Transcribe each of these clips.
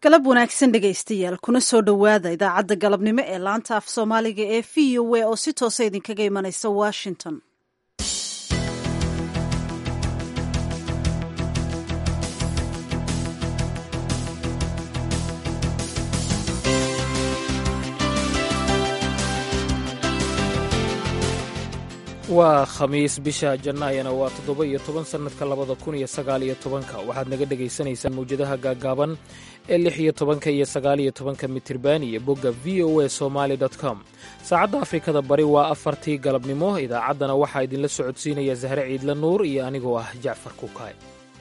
galab wanaagsan dhegaystayaal kuna soo dhowaada idaacadda galabnimo ee laanta af soomaaliga ee v o a oo si toosa idinkaga imanaysa washington waa khamiis bisha jannaayana waa toddoba iyo toban sannadka labada kun iyo sagaal iyo tobanka waxaad naga dhegaysanaysaan mawjadaha gaaggaaban ee lix iyo tobanka iyo sagaal iyo tobanka mitirban iyo bogga v o a somaali com saacadda afrikada bari waa afartii galabnimo idaacaddana waxaa idinla socodsiinaya sahre ciidla nuur iyo anigoo ah jacfar kukaay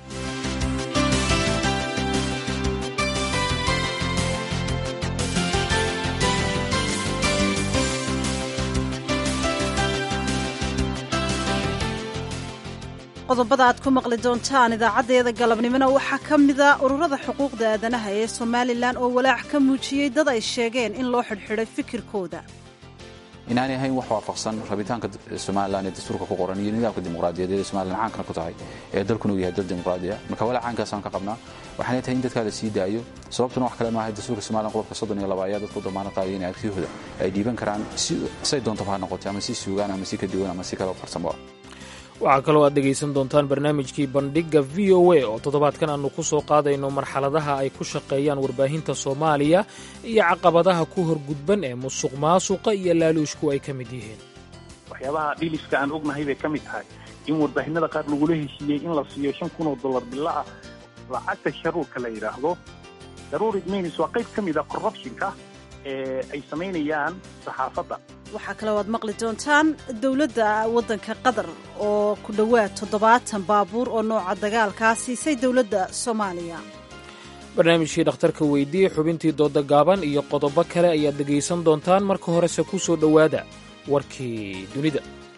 qodobada aad ku maqli doontaan idaacaddeeda galabnimona waxaa ka mida ururada xuquuqda aadanaha ee somalilan oo walaac ka muujiyey dad ay sheegeen in loo xidhxidhay fikirkooda inaanay ahayn wax waafaqsan rabitaanka somalilan ee dastuurka ku qoran iyo nidaamka dimuqraadiyadeed ee somalilan caankana ku tahay ee dalkuna uu yahay dal dimuqraadiya marka walaac caankaasaan ka qabnaa waxaanay tahay in dadkaa la sii daayo sababtuna wax kale maaha dastuurka somalilan qodobka soddon iyo laba ayaa dadku damaano qaadaya in aragtiyahooda ay dhiiban karaan say doontaba ha noqotay ama si suugaan ama si ka duwan ama si kale farsamo waxaa kaloo aad dhegaysan doontaan barnaamijkii bandhigga v o a oo toddobaadkan aannu ku soo qaadayno marxaladaha ay ku shaqeeyaan warbaahinta soomaaliya iyo caqabadaha ku horgudban ee musuq maasuqa iyo laaluushku ay ka mid yihiin waxyaabaha dhiliska aan ognahay bay ka mid tahay in warbaahinada qaar lagula heshiiyey in la siiyo shan kun oo dollar bilo ah lacagta sharuurka la yidhaahdo daruurid minis waa qayb ka mid a corruptionka ee ay samaynayaan saxaafadda waxaa kaloo aad maqli doontaan dowladda waddanka qatar oo ku dhowaad toddobaatan baabuur oo nooca dagaalkaa siisay dowladda soomaaliya barnaamijkii dhakhtarka weydiye xubintii dooda gaaban iyo qodobo kale ayaad dhegaysan doontaan marka horese ku soo dhowaada warkii dunida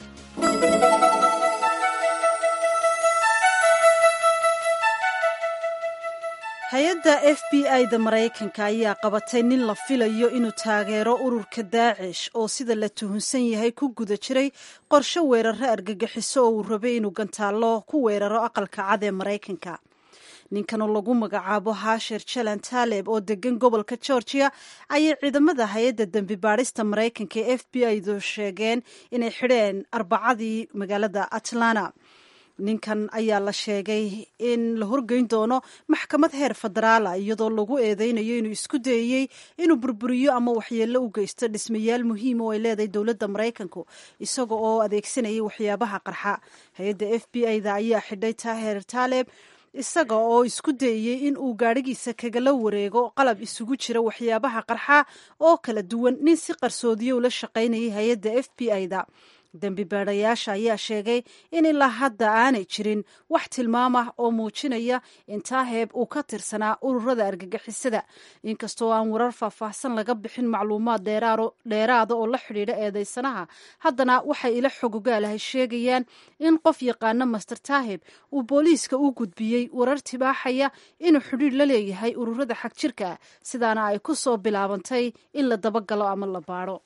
hay-adda f b i da maraykanka ayaa qabatay nin la filayo inuu taageero ururka daacish oo sida la tuhunsan yahay ku guda jiray qorshe weeraro argagixiso oo uu rabay inuu gantaallo ku weeraro aqalka cad ee maraykanka ninkanoo lagu magacaabo haasher jalan taaleb oo degan gobolka georgia ayay ciidamada hay-adda dembi baadhista maraykanka ee f b i du sheegeen inay xidheen arbacadii magaalada atlanta ninkan ayaa la sheegay in la horgeyn doono maxkamad heer federaala iyadoo lagu eedeynayo inuu isku dayey inuu burburiyo ama waxyeello u geysto dhismayaal muhiim oo ay leedahay dowladda maraykanku isaga oo adeegsanayay waxyaabaha qarxa hay-adda f b i da ayaa xidhay taher taaleb isaga oo isku dayey in uu gaadhigiisa kagala wareego qalab isugu jira waxyaabaha qarxa oo kala duwan nin si qarsoodiyo ula shaqaynayay hay-adda f b i da dembi baadhayaasha ayaa sheegay in ilaa hadda aanay jirin wax tilmaam ah oo muujinaya in taaheeb uu ka tirsanaa ururada argagixisada inkastoo aan warar faahfaahsan laga bixin macluumaad dheeraada oo la xidhiidha eedeysanaha haddana waxay ila xogogaalahay sheegayaan in qof yaqaana master taaheb uu booliiska u gudbiyey warar tibaaxaya inuu xidhiidh la leeyahay ururada xagjirka sidaana ay ku soo bilaabantay in la dabagalo ama la baadho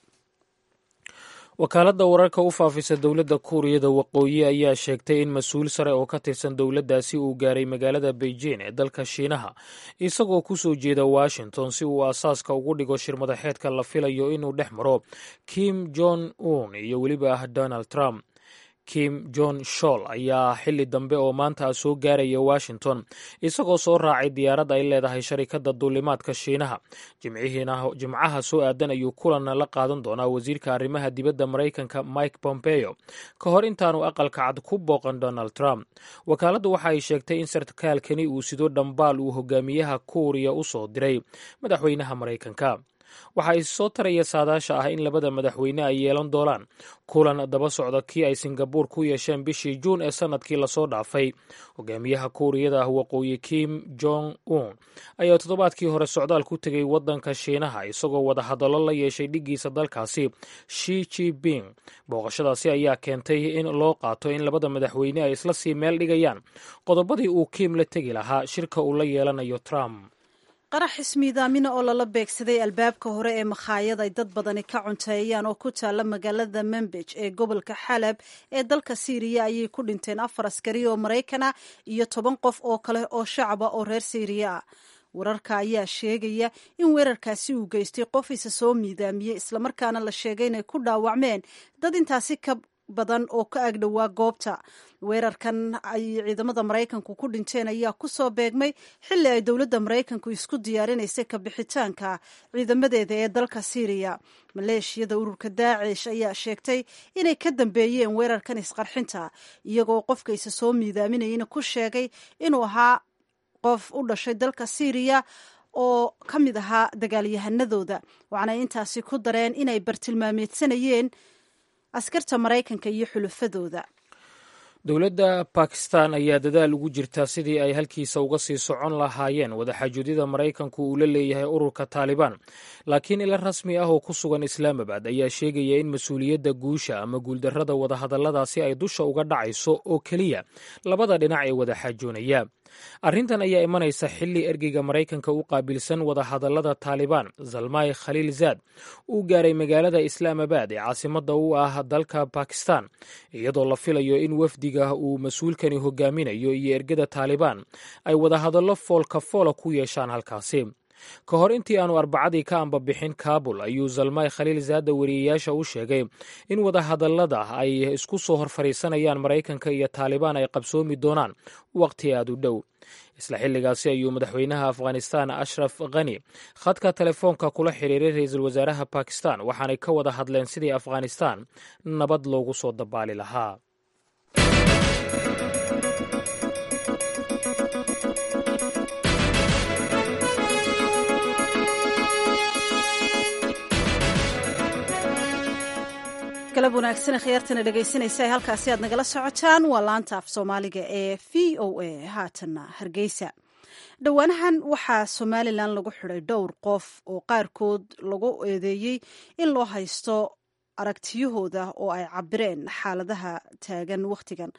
wakaaladda wararka u faafisa dowladda kuuriyada waqooyi ayaa sheegtay in mas-uul sare oo ka tirsan dowladdaasi uu gaaray magaalada beijing ee dalka shiinaha isagoo ku soo jeeda washington si uu aasaaska ugu dhigo shir madaxeedka la filayo inuu dhex maro kim jong un iyo weliba ah donald trump kim jon shol ayaa xili dambe oo maanta soo gaaraya washington isagoo soo raacay diyaarad ay leedahay sharikadda duulimaadka shiinaha jimcaha soo aadan ayuu kulan la qaadan doonaa wasiirka arrimaha dibadda maraykanka mike pompeo ka hor intaanu aqalka cad ku booqan donald trump wakaaladdu waxa ay sheegtay in sarkaalkani uu sido dhambaal uu hogaamiyaha kuuriya u soo diray madaxweynaha maraykanka waxa ay soo taraya saadaasha ah in labada madaxweyne ay yeelan doonaan kulan daba socda kii ay singabuur ku yeesheen bishii juun ee sannadkii lasoo dhaafay hogaamiyaha kuuriyada ah waqooyi kim jong un ayaa toddobaadkii hore socdaal ku tegay waddanka shiinaha isagoo wadahadallo la yeeshay dhiggiisa dalkaasi shi jiping booqashadaasi ayaa keentay in loo qaato in labada madaxweyne ay isla sii meel dhigayaan qodobadii uu kiim la tegi lahaa shirka uu la yeelanayo trump qarax ismiidaamina oo lala beegsaday albaabka hore ee makhaayad ay dad badani ka cunteeyaan oo ku taalla magaalada membej ee gobolka xalab ee dalka siiriya ayay ku dhinteen afar askari oo maraykana iyo toban qof oo kale oo shacaba oo reer siiriya ah wararka ayaa sheegaya in weerarkaasi uu geystay qof isa soo miidaamiyey islamarkaana la sheegay inay ku dhaawacmeen dad intaasi ka badan oo ka agdhowaa goobta weerarkan ay ciidamada maraykanku ku dhinteen ayaa kusoo beegmay xilli ay dowladda maraykanku isku diyaarinaysay ka bixitaanka ciidamadeeda ee dalka syriya maleeshiyada ururka daacish ayaa sheegtay inay ka dambeeyeen weerarkan isqarxinta iyagoo qofka isa soo miidaaminayana ku sheegay inuu ahaa qof u dhashay dalka syriya oo ka mid ahaa dagaalyahanadooda waxaana intaasi ku dareen inay bartilmaameedsanayeen askarta maraykanka iyo xulufadooda dowladda bakistan ayaa dadaal ugu jirta sidii ay halkiisa uga sii socon lahaayeen wadaxaajuudyada maraykanku uu la leeyahay ururka taalibaan laakiin ila rasmi ah oo ku sugan islaamabad ayaa sheegaya in mas-uuliyadda guusha ama guuldarrada wadahadalladaasi ay dusha uga dhacayso oo keliya labada dhinac ee wadaxaajoonaya arrintan ayaa imanaysa xilli ergeyga maraykanka u qaabilsan wadahadallada taalibaan zalmay khaliil zaad uu gaaray magaalada islaamabad ee caasimadda u ah dalka bakistan iyadoo la filayo in wafdiga uu mas-uulkani hogaaminayo iyo ergada taalibaan ay wadahadallo foolka foola ku yeeshaan halkaasi ka hor intii aanu arbacadii ka ambabixin kaabul ayuu zalmay khaliil zaada wariyeyaasha u sheegay in wadahadallada ay isku soo hor fadhiisanayaan maraykanka iyo taalibaan ay qabsoomi doonaan waqti aad u dhow isla xilligaasi ayuu madaxweynaha afghanistan ashraf khani khadka telefoonka kula xiriiray ra-iisul wasaaraha bakistan waxaanay ka wada hadleen sidii afghanistan nabad loogu soo dabaali lahaa galab wanaagsan khiyaartana dhegaysanaysa ee halkaasi aad nagala socotaan waa laanta af soomaaliga ee v o a haatanna hargeysa dhowaanahan waxaa somalilan lagu xidhay dhowr qof oo qaarkood lagu eedeeyey in loo haysto aragtiyahooda oo ay cabireen xaaladaha taagan wakhtigan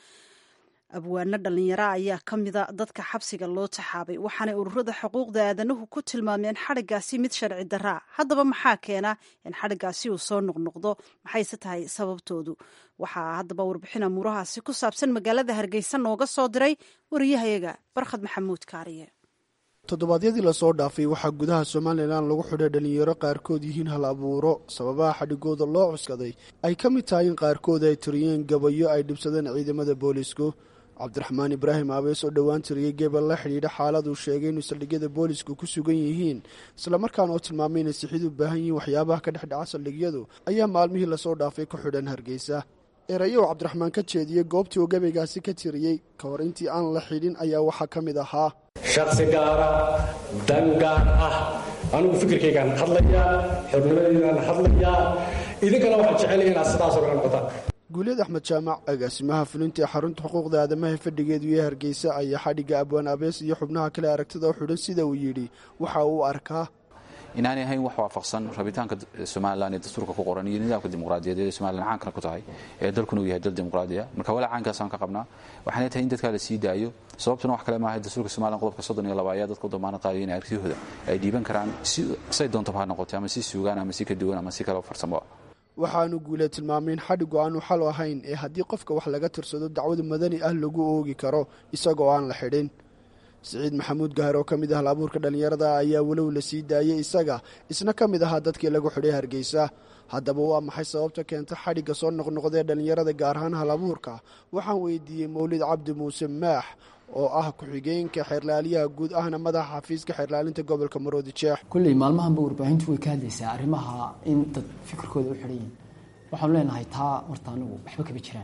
abwaano dhallinyaro ayaa ka mida dadka xabsiga loo taxaabay waxaanay ururada xuquuqda aadanuhu ku tilmaameen xadhigaasi mid sharci daraa haddaba maxaa keena in xadhigaasi uu soo noqnoqdo maxayse tahay sababtoodu waxaa haddaba warbixin amuurahaasi ku saabsan magaalada hargeysa nooga soo diray wariyahayaga barkhad maxamuud kaariye toddobaadyadii lasoo dhaafay waxaa gudaha somalilan lagu xidhay dhalinyaro qaarkood yihiin hal abuuro sababaha xadhigooda loo cuskaday ay ka mid tahay in qaarkood ay tiriyeen gabayo ay dhibsadeen ciidamada boolisku cabdiraxmaan ibraahim aabees oo dhowaan tiriyey gebel la xidhiidha xaaladuu sheegay inuu saldhigyada boolisku ku sugan yihiin islamarkaana oo tilmaamay inay sixid u baahan yihiin waxyaabaha ka dhex dhaca saldhigyadu ayaa maalmihii lasoo dhaafay ku xidhan hargeysa erayow cabdiraxmaan ka jeediyey goobtii uu gabaygaasi ka tiriyey ka hor intii aan la xidhin ayaa waxaa ka mid ahaa shaksi gaara dan gaar ah anigu fikirkaygaan hadlayaa xornimadaydan hadlayaa idinkana waxaan jecelahay inaad sidaasoo kale noqotaan guulyad axmed jaamac agaasimaha fulinta ee xarunta xuquuqda aadamaha fadhigeedu iyo hargeysa ayaa xadhigga abwaan abees iyo xubnaha kale aragtida u xidhan sida uu yidhi waxa uu arkaa inaanay ahayn wax waafaqsan rabitaanka somalilan ee dastuurka ku qoran iyo nidaamka dimuqraadiyadeed ee somalilan caankana ku tahay ee dalkuna uu yahay dal dimuqraadiya marka walaa caankaasaan ka qabnaa waxaanay tahay in dadkaa la sii daayo sababtuna wax kale maaha dastuurka somalilan qodobka soddon iyo laba ayaa dadka u damaanad qaadaya in aragtiyahooda ay dhiiban karaan say doontaba ha noqotay ama si suugaan ama si ka duwan ama si kale farsamo waxaanu guule tilmaamay in xadhigu aanu xal ahayn ee haddii qofka wax laga tirsado dacwad madani ah lagu oogi karo isagoo aan la xidhin siciid maxamuud gahar oo ka mid ah hal abuurka dhallinyarada ayaa walow la sii daayey isaga isna ka mid ahaa dadkii lagu xidhay hargeysa haddaba waa maxay sababta keenta xadhigga soo noqnoqdee dhallinyarada gaar ahaan hal abuurka waxaan weydiiyey mawlid cabdi muuse maax oo ah ku-xigeenka xeerlaaliyaha guud ahna madaxa xafiiska xeerlaalinta gobolka maroodi jeex kulley maalmahanba warbaahintu way ka hadlaysaa arrimaha in dad fikirkooda u xidhan yihin waxaanu leenahay taa horta anigu waxba kama jiraan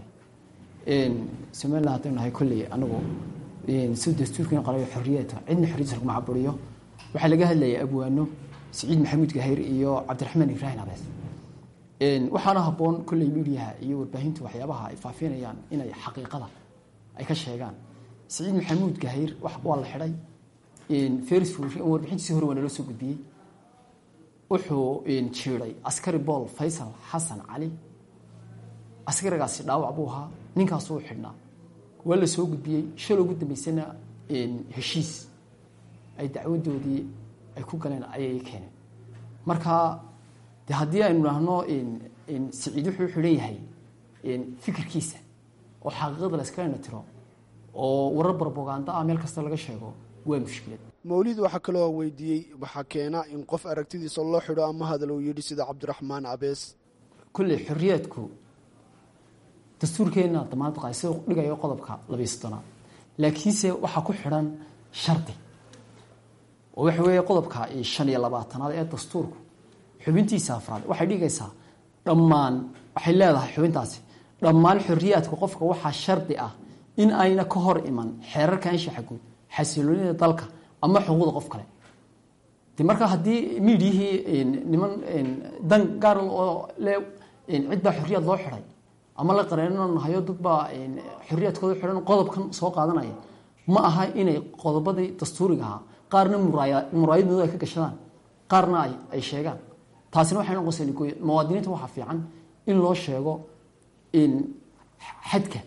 somalilan haddaynu nahay kolley anigu si dastuurkan qalayo xorriyad cidna xorriyadsa laguma caburiyo waxaa laga hadlayay abwaano siciid maxamuud gahayr iyo cabdiraxmaan ibraahim abees waxaana habboon kolley midiyaha iyo warbaahintu waxyaabaha ay faafinayaan inay xaqiiqada ay ka sheegaan siciid maxamuud gahayr waa la xidhay feris warbixintiisi hore waa naloo soo gudbiyey wuxuu jiiday askari bool faysal xasan cali askarigaasi dhaawac buu ahaa ninkaasuu xidhnaa waa la soo gudbiyey shal ugu dambeysana heshiis ay dacwadoodii ay ku galeen ayay keeneen marka de haddii aynu idhaahno siciid wuxuu xidhan yahay fikirkiisa oo xaqiiqada la iska dhanatiro oo warar barboganda ah meel kasta laga sheego waa mushkilad mawlid waxaa kaloo weydiiyey waxaa keena in qof aragtidiisa loo xidho ama hadal uu yidhi sida cabdiraxmaan cabees kolley xorriyaadku dastuurkeenna damaanad qaay sida dhigayo qodobka labiyo soddonaad laakiinse waxaa ku xidhan shardi oo waxa weeye qodobka shan iyo labaatanaad ee dastuurku xubintiisa afraad waxay dhigaysaa dhammaan waxay leedahay xubintaasi dhammaan xorriyaadka qofka waxaa shardi ah in ayna ka hor iman xeerarka anshaxa guud xasiloonida dalka ama xuquuqda qof kale de marka haddii miidiyihii niman dan gaar oo le cid baa xorriyaad loo xidhay ama la qareenanahayo dad baa xorriyaadkooda xidhan qodobkan soo qaadanaya ma aha inay qodobadii dastuuriga ahaa qaarna muraayad madow ay ka gashadaan qaarna ay sheegaan taasina waxay noqonaysaa nigoy muwaadiniinta waxaa fiican in loo sheego xadka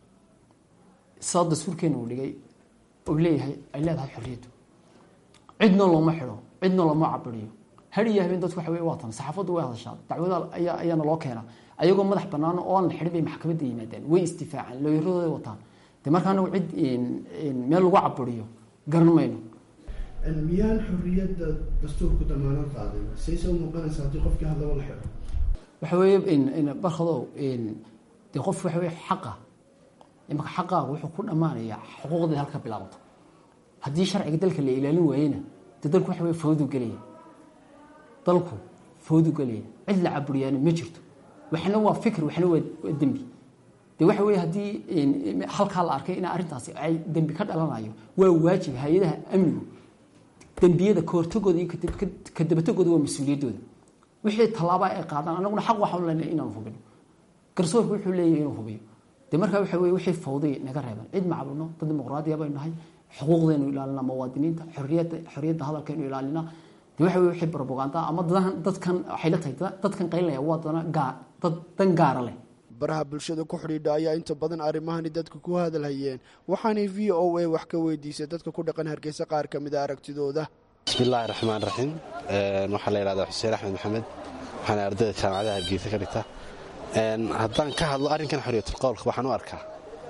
saa dastuurkeena uu dhigay oo leeyahay ay leedahay xorriyaddu cidna looma xidho cidna looma cabiriyo har iyo habeen dadku waxa wey waa tan saxaafaddu way hadashaa dacwada ayaa ayaana loo keenaa ayagoo madax bannaan oo aan la xidhin bay maxkamadda yimaadeen way istifaaceen looyaradooday wataan de marka anagu cid meel lagu cabiriyo garan mayno miyaan xorriyadda dastuurku damaanad qaadin say soo muuqanaysa haddii qofkii hadlaba la xidho waxa weeye barkadow dee qof waxa weye xaqa imaka xaqaagu wuxuu ku dhammaanayaa xuquuqdii halka bilaabato haddii sharciga dalka la ilaalin waayena dee dalku waxa wey fawdu gelaya dalku fawdu gelaya cid la caburiyaana ma jirto waxna waa fikr waxna waa dembi de waxa weye haddii halkaa la arkay in arrintaasi ay dembi ka dhalanayo waa waajib hay-adaha amnigu dembiyada kahortagooda iyo kadabatagooda waa mas-uuliyaddooda wixii tallaaba ay qaadaan anaguna xaq waxaanu leenahay inaanu hubino garsoorku wuxuu leeyahay inuu hubiyo de markaa waxa weye wixii fawday naga reeban cid ma cabino dad dimuqraadiya baynu nahay xuquuqdaynu ilaalinaa muwaadiniinta xorriyadda xorriyadda hadalkaynu ilaalinaa de waxa weye wixii propaganda ama dadkan waxay la tahay dadkan qaylinaya waa dana gaar dad dan gaara leh baraha bulshada ku xidhiidha ayaa inta badan arrimahani dadka ku hadalhayeen waxaanay v o a wax ka weydiisay dadka ku dhaqan hargeysa qaar ka mid a aragtidooda bismillaahi raxmaan raxiim waxaa la yidhahdaa xuseen axmed maxamed waxaana ardayda jaamacadaha hargeysa ka dhigta haddaan ka hadlo arrinkan xoriyatulqowlka waxaan u arkaa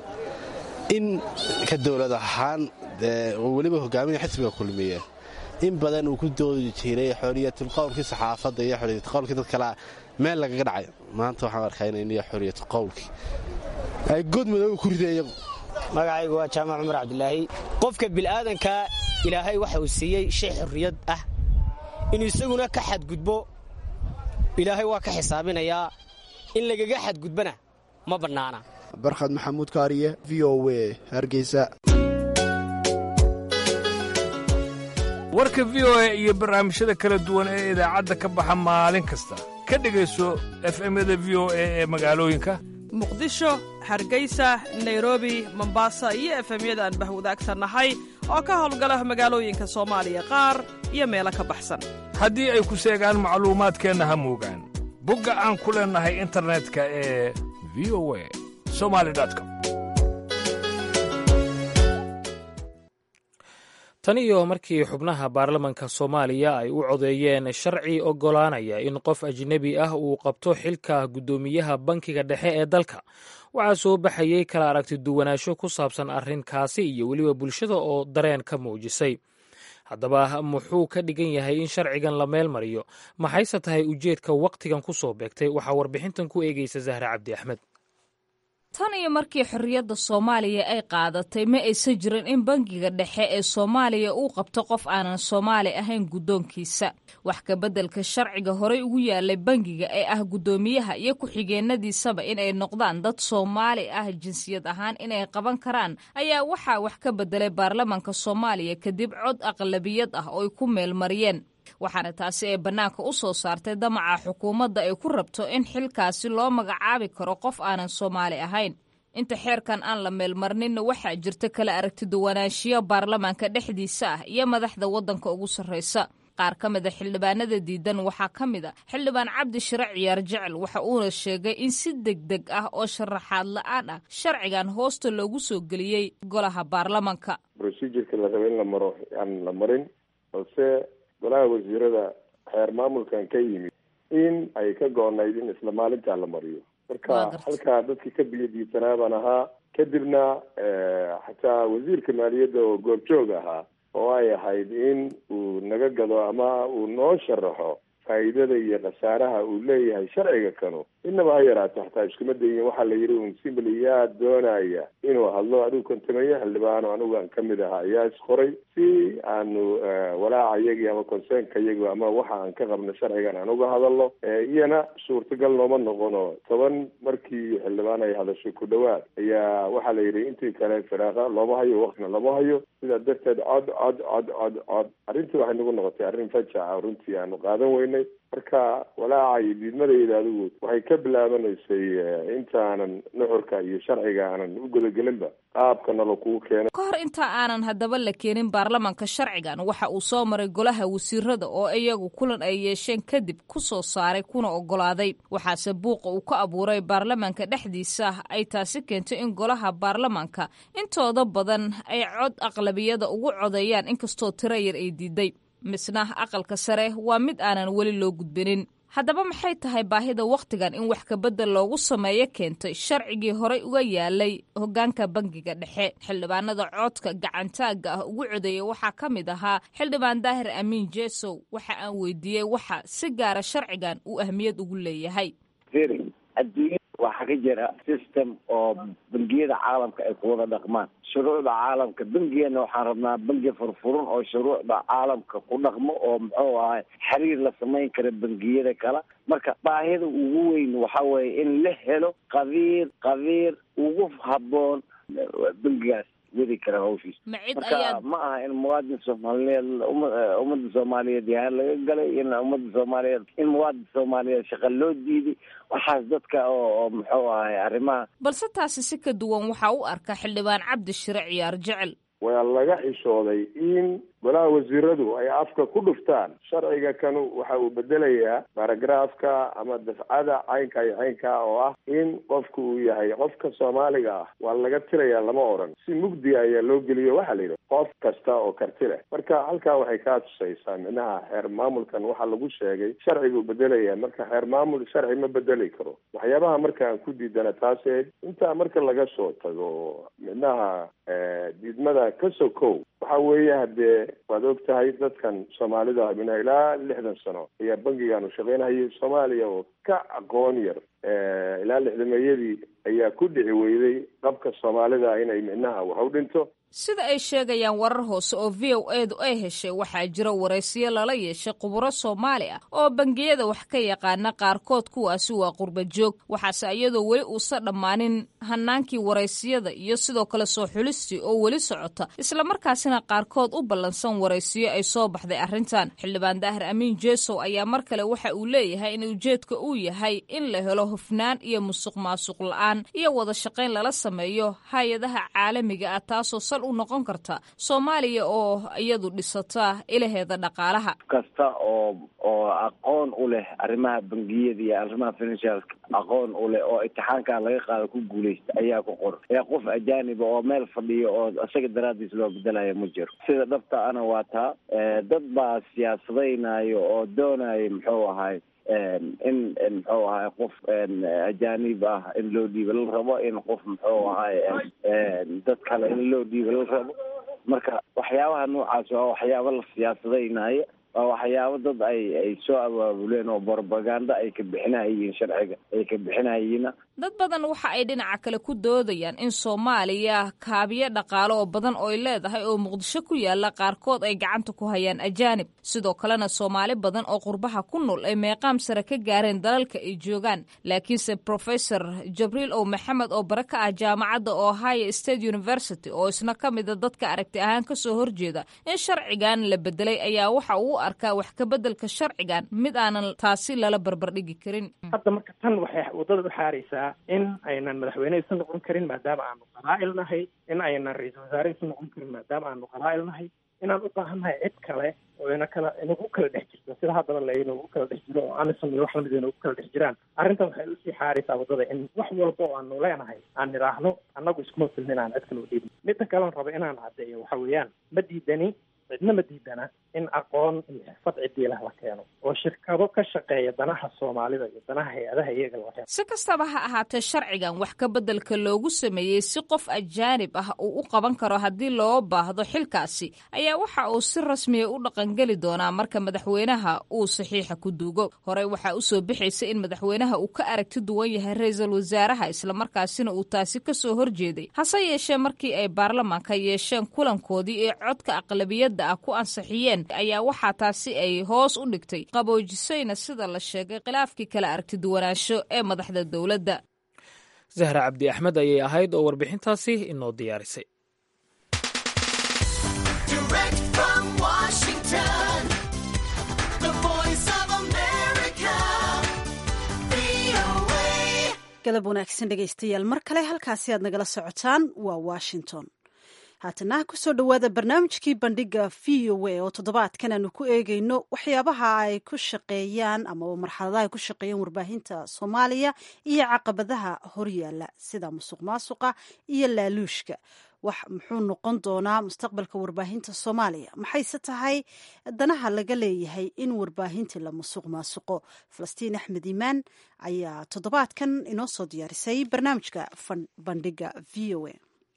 in ka dowlad ahaan weliba hogaaminaya xisbiga kulmiye in badan uu ku doodi jiray xoriyatulqowlkii saxaafadda iyo xoriyatulqowlkii dad kale meel lagaga dhacay maanta waxaan arkaa inay xoriyatulqowlkii ay god madooga ku rideen iyagu magacaygu waa jaamac cumar cabdilaahi qofka bil'aadanka ilaahay waxa uu siiyey shay xorriyad ah inuu isaguna ka xadgudbo ilaahay waa ka xisaabinayaa in lagaga xadgudbana ma bannaana barkhad maxamuud kaariye v o w hargeysa warka v o a iyo barnaamijyada kala duwan ee idaacadda ka baxa maalin kasta ka dhegayso efemyada v o a ee magaalooyinka muqdisho hargeysa nairobi mombasa iyo efemyada aan bahwadaagsannahay oo ka howlgala magaalooyinka soomaaliya qaar iyo meelo ka baxsan haddii ay ku seegaan macluumaadkeenna ha moogaan bogga aan ku leennahay internetka ee v o a somali com tan iyo markii xubnaha baarlamanka soomaaliya ay u codeeyeen sharci oggolaanaya in qof ajnebi ah uu qabto xilka guddoomiyaha bankiga dhexe ee dalka waxaa soo baxayey kala aragti duwanaansho ku saabsan arrinkaasi iyo weliba bulshada oo dareen ka muujisay haddaba muxuu ka dhigan yahay in sharcigan la meel mariyo maxayse tahay ujeedka wakhtigan ku soo beegtay waxaa warbixintan ku eegaysa zahre cabdi axmed tan iyo markii xorriyadda soomaaliya ay qaadatay ma aysan jirin in bangiga dhexe ee soomaaliya uu qabto qof aanan soomaali ahayn guddoonkiisa wax kabeddelka sharciga horey ugu yaalay bangiga ee ah guddoomiyaha iyo ku-xigeenadiisaba inay noqdaan dad soomaali ah jinsiyad ahaan inay qaban karaan ayaa waxaa wax ka beddelay baarlamanka soomaaliya kadib cod aqlabiyad ah oo ay ku meelmariyeen waxaana taasi ay bannaanka u soo saartay damaca xukuumadda ay ku rabto in xilkaasi loo magacaabi karo qof aanan soomaali ahayn inta xeerkan aan la meelmarninna waxaa jirta kala aragtiduwanaanshiyo baarlamaanka dhexdiisa ah iyo madaxda waddanka ugu sarraysa qaar ka mida xildhibaanada diidan waxaa ka mid a xildhibaan cabdi shire ciyaar jecel waxa uuna sheegay in si deg deg ah oo sharaxaad la-aan ah sharcigan hoosta loogu soo geliyey golaha baarlamanka procedureka la raba in la maro aan la marin balse golaha wasiirada xeer maamulkan ka yimid in ay ka go-nayd in isla maalintaa la mariyo marka halkaa dadkii ka biyadiisanaa baan ahaa kadibna xataa wasiirka maaliyadda oo goobjoog ahaa oo ay ahayd in uu naga gado ama uu noo sharaxo faa'iidada iyo khasaaraha uu leeyahay sharciga kanu inaba ha yaraato xataa iskuma dayin waxaa la yidhi un simbly yaa doonaya inuu hadlo adigu kontameeye xildhibaano anigu aan kamid ahaa ayaa isqoray si aanu walaaca iyagii ama conseenka iyagi ama waxa aan ka qabno sharcigan aan uga hadalno iyana suurtagal nooma noqono toban markii xildhibaan ay hadashay ku dhawaad ayaa waxaa la yidhi intii kale firaaqa looma hayo waktina lama hayo sidaa darteed cod cod cod cod cod arrintii waxay nagu noqotay arrin fajaca runtii aanu qaadan weynay marka walaaca iyo diidmadayda adigu waxay ka bilaabanaysay intaanan nuxurka iyo sharciga aanan u gudagelinba qaabka nalo kugu keenay ka hor inta aanan haddaba la keenin baarlamanka sharcigan waxa uu soo maray golaha wasiirada oo iyagu kulan ay yeesheen kadib ku soo saaray kuna oggolaaday waxaase buuqa uu ka abuuray baarlamanka dhexdiisa ay taasi keentay in golaha baarlamanka intooda badan ay cod aqlabiyada ugu codeeyaan inkastoo tiro yar ay diiday misna aqalka sare waa mid aanan weli loo gudbinin haddaba maxay tahay baahida wakhtigan in wax kabedel loogu sameeyo keentay sharcigii horey uga yaalay hoggaanka bangiga dhexe xildhibaanada codka gacantaagga ah ugu codeeyay waxaa ka mid ahaa xildhibaan daahir amiin jesow waxa aan weydiiyey waxa si gaara sharcigan uu ahmiyad ugu leeyahay waxaa ka jira system oo bangiyada caalamka ay ku wada dhaqmaan shuruucda caalamka bengigana waxaan rabnaa bengi furfurun oo shuruucda caalamka ku dhaqmo oo muxuu ahay xiriir la samayn kara bengiyada kale marka baahida ugu weyn waxa weeye in la helo qabiir qabiir ugu habboon bengigaas wadi kara hawshiis marka ma aha in muwaadin soomaaliyeed ummadda soomaaliyeed yahaan laga galay in ummadda soomaaliyeed in muwaadin soomaaliyeed shaqa loo diiday waxaas dadka oo muxuu ahay arrimaha balse taasi si ka duwan waxaa u arka xildhibaan cabdi shire ciyaar jecel waa laga xishooday in golaha wasiiradu ay afka ku dhuftaan sharciga kanu waxa uu bedelayaa baragraafka ama dafcada caynka iyo caynka oo ah in qofku uu yahay qofka soomaaliga ah waa laga tirayaa lama odhan si mugdi ayaa loo geliyo waxaa la yidhi qof kasta oo karti leh marka halkaa waxay kaa tusaysaa micnaha xeer maamulkan waxaa lagu sheegay sharciguu bedelaya marka xeer maamul sharci ma bedeli karo waxyaabaha markaan ku diidana taaseed intaa marka laga soo tago micnaha diidmada ka sokow waxa weeye haddee waad og tahay dadkan soomaalida mina ilaa lixdan sano ayaa bangigan u shaqaynhayay soomaaliya oo ka aqoon yar ilaa lixdameeyadii ayaa ku dhici weyday qabka soomaalida inay micnaha wax u dhinto sida ay sheegayaan warar hoose oo v o edu ay heshay waxaa jira waraysiyo lala yeeshay khuburo soomaali ah oo bangiyada wax ka yaqaana qaarkood kuwaasi waa qurba joog waxaase iyadoo weli uusa dhammaanin hanaankii waraysiyada iyo sidoo kale soo xulistii oo weli socota islamarkaasina qaarkood u ballansan waraysiyo ay soo baxday arrintan xildhibaan daahir amiin jesow ayaa mar kale waxa uu leeyahay in ujeedka uu yahay in la helo hufnaan iyo musuq maasuq la-aan iyo wada shaqayn lala sameeyo hay-adaha caalamiga ah taasoo sal u noqon karta soomaaliya oo iyadu dhisata ilaheeda dhaqaalaha kasta oo oo aqoon u leh arrimaha bangiyada iyo arrimaha financialka aqoon u leh oo imtixaankan laga qaado ku guuleysta ayaa ku qoran ee qof ajaaniba oo meel fadhiyo oo isaga daraadiis loo bedelaya ma jiro sida dhabta ana waa taa dad baa siyaasadaynayo oo doonayo muxuu ahay in muxuu ahay qof ajaanib ah in loo dhiiba la rabo in qof muxuu ahay dad kale in loo dhiiba la rabo marka waxyaabaha noocaas waa waxyaaba la siyaasadaynayo waa waxyaabo dad ay ay soo abaabuleen oo propaganda ay ka bixinahayiin sharciga ay ka bixinahayiina dad badan waxa ay dhinaca kale ku doodayaan in soomaaliya kaabiyo dhaqaale oo badan oo ay leedahay oo muqdisho ku yaala qaarkood ay gacanta ku hayaan ajaanib sidoo kalena soomaali badan oo qurbaha ku nool ay meeqaam sare ka gaareen dalalka ay joogaan laakiinse professor jabriil ow maxamed oo bare ka ah jaamacadda ohio state university oo isna ka mida dadka aragti ahaan kasoo horjeeda in sharcigan la bedelay ayaa waxa uu u arkaa wax kabeddelka sharcigan mid aanan taasi lala barbardhigi karin hadda marka tan waxay wadada u xaaraysaa in aynan madaxweyne isu noqon karin maadaama aanu qabaa'il nahay in aynan ra-iisul wasaare isu noqon karin maadaama aanu qabaa'il nahay inaan u baahannahay cid kale oo ina kala inagu kala dhex jirto sida haddaba la inagu kala dhex jiro oo amisom iyo wax lamid inagu kala dhex jiraan arrintan waxay usii xaaraysaa waddada in wax walba oo aanu leenahay aan nidhaahno annagu iskuma filnin aan cid kale u dhiibin midda kalean raba inaan caddeeyo waxa weeyaan ma diidani cidnama diidana in aqoon iyo xirfad cidiilah la keeno oo shirkado ka shaqeeya danaha soomaalida iyo danaha hay-adaha iyaga la keeno si kastaba ha ahaatee sharcigan wax ka beddelka loogu sameeyey si qof ajaanib ah uu u qaban karo haddii loo baahdo xilkaasi ayaa waxa uu si rasmiya u dhaqangeli doonaa marka madaxweynaha uu saxiixa ku duugo horey waxaa usoo bixaysa in madaxweynaha uu ka aragti duwan yahay ra-iisul wasaaraha islamarkaasina uu taasi kasoo horjeeday hase yeeshee markii ay baarlamaanka yeesheen kulankoodii ee codka aqlabiyadda ah ku ansixiyeen ayaa waxaa taasi ay hoos u dhigtay qaboojisayna sida la sheegay khilaafkii kala aragti duwanaansho ee madaxda dowladda zahra cabdi axmed ayay ahayd oo warbixintaasi inoo diyaarisay galab wanaagsan dhegaystayaal mar kale halkaasi aad nagala socotaan waa washington haatana kusoo dhowaada barnaamijkii bandhiga v o a oo toddobaadkan aanu ku eegeyno waxyaabaha ay ku shaqeeyaan ama marxaladaha ay ku shaqeeyaan warbaahinta soomaaliya iyo caqabadaha horyaala sida musuq maasuqa iyo laaluushka wax muxuu noqon doonaa mustaqbalka warbaahinta soomaaliya maxayse tahay danaha laga leeyahay in warbaahintii la musuq maasuqo falastiin axmed iimaan ayaa toddobaadkan inoo soo diyaarisay barnaamijka bandhiga v o a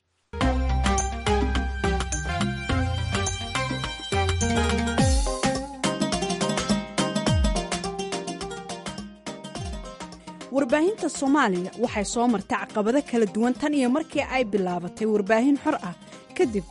warbaahinta soomaaliya waxay soo martay caqabado kala duwan tan iyo markii ay bilaabatay warbaahin xor ah kadib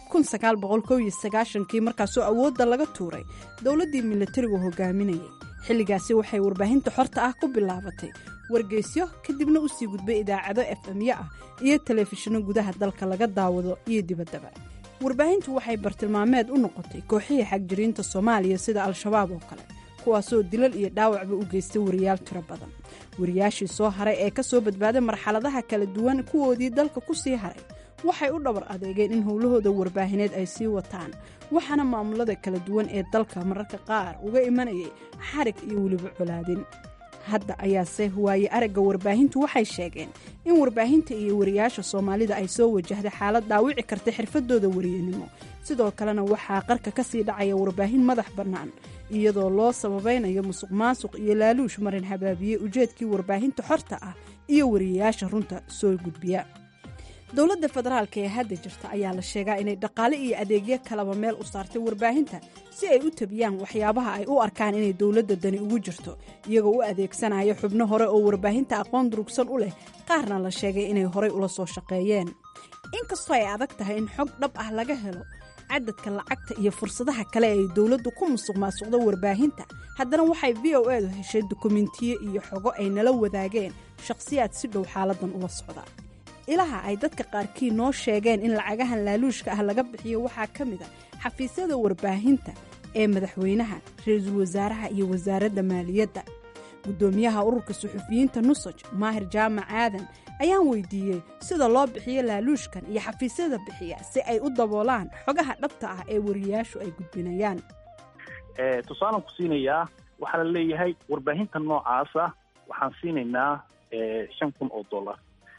kii markaasoo awoodda laga tuuray dowladdii milatarigu hogaaminayay xilligaasi waxay warbaahinta xorta ah ku bilaabatay wargeysyo kadibna u sii gudbay idaacado efemyo ah iyo telefishinno gudaha dalka laga daawado iyo dibaddaba warbaahintu waxay bartilmaameed u noqotay kooxihii xagjiriinta soomaaliya sida al-shabaab oo kale kuwaasoo dilal iyo dhaawacba u geystay wariyaal tiro badan wariyaashii soo haray ee ka soo badbaaday marxaladaha kala duwan kuwoodii dalka ku sii haray waxay u dhabar adeegeen in howlahooda warbaahineed ay sii wataan waxaana maamulada kala duwan ee dalka mararka qaar uga imanayay xarig iyo weliba colaadin hadda ayaase waaye aragga warbaahintu waxay sheegeen in warbaahinta iyo wariyaasha soomaalida ay soo wajahday xaalad dhaawici karta xirfadooda wariyanimo sidoo kalena waxaa qarka ka sii dhacaya warbaahin madax bannaan iyadoo loo sababaynayo musuq maasuq iyo laaluush marin habaabiye ujeedkii warbaahinta xorta ah iyo wariyayaasha runta soo gudbiya dowladda federaalka ee hadda jirta ayaa la sheegaa inay dhaqaale iyo adeegyo kalaba meel u saartay warbaahinta si ay u tabiyaan waxyaabaha ay u arkaan inay dowladda dani ugu jirto iyagoo u adeegsanaya xubno hore oo warbaahinta aqoon durugsan u leh qaarna la sheegay inay horay ula soo shaqeeyeen inkastoo ay adag tahay in xog dhab ah laga helo cadadka lacagta iyo fursadaha kale ay dowladdu ku musuq maasuqdo warbaahinta haddana waxay v o edu heshay dukumentiyo iyo xogo ay nala wadaageen shakhsiyaad si dhow xaaladan ula socda ilaha ay dadka qaarkii noo sheegeen in lacagahan laaluushka ah laga bixiyo waxaa ka mid a xafiisyada warbaahinta ee madaxweynaha ra-iisul wasaaraha iyo wasaaradda maaliyadda guddoomiyaha ururka suxufiyiinta nusaj maahir jaamac aadan ayaan weydiiyey sida loo bixiyo laaluushkan iyo xafiisyada bixiya si ay u daboolaan xogaha dhabta ah ee wariyaashu ay gudbinayaan tusaalan ku siinayaa waxaa la leeyahay warbaahinta noocaasa waxaan siinaynaa shan kun oo dollar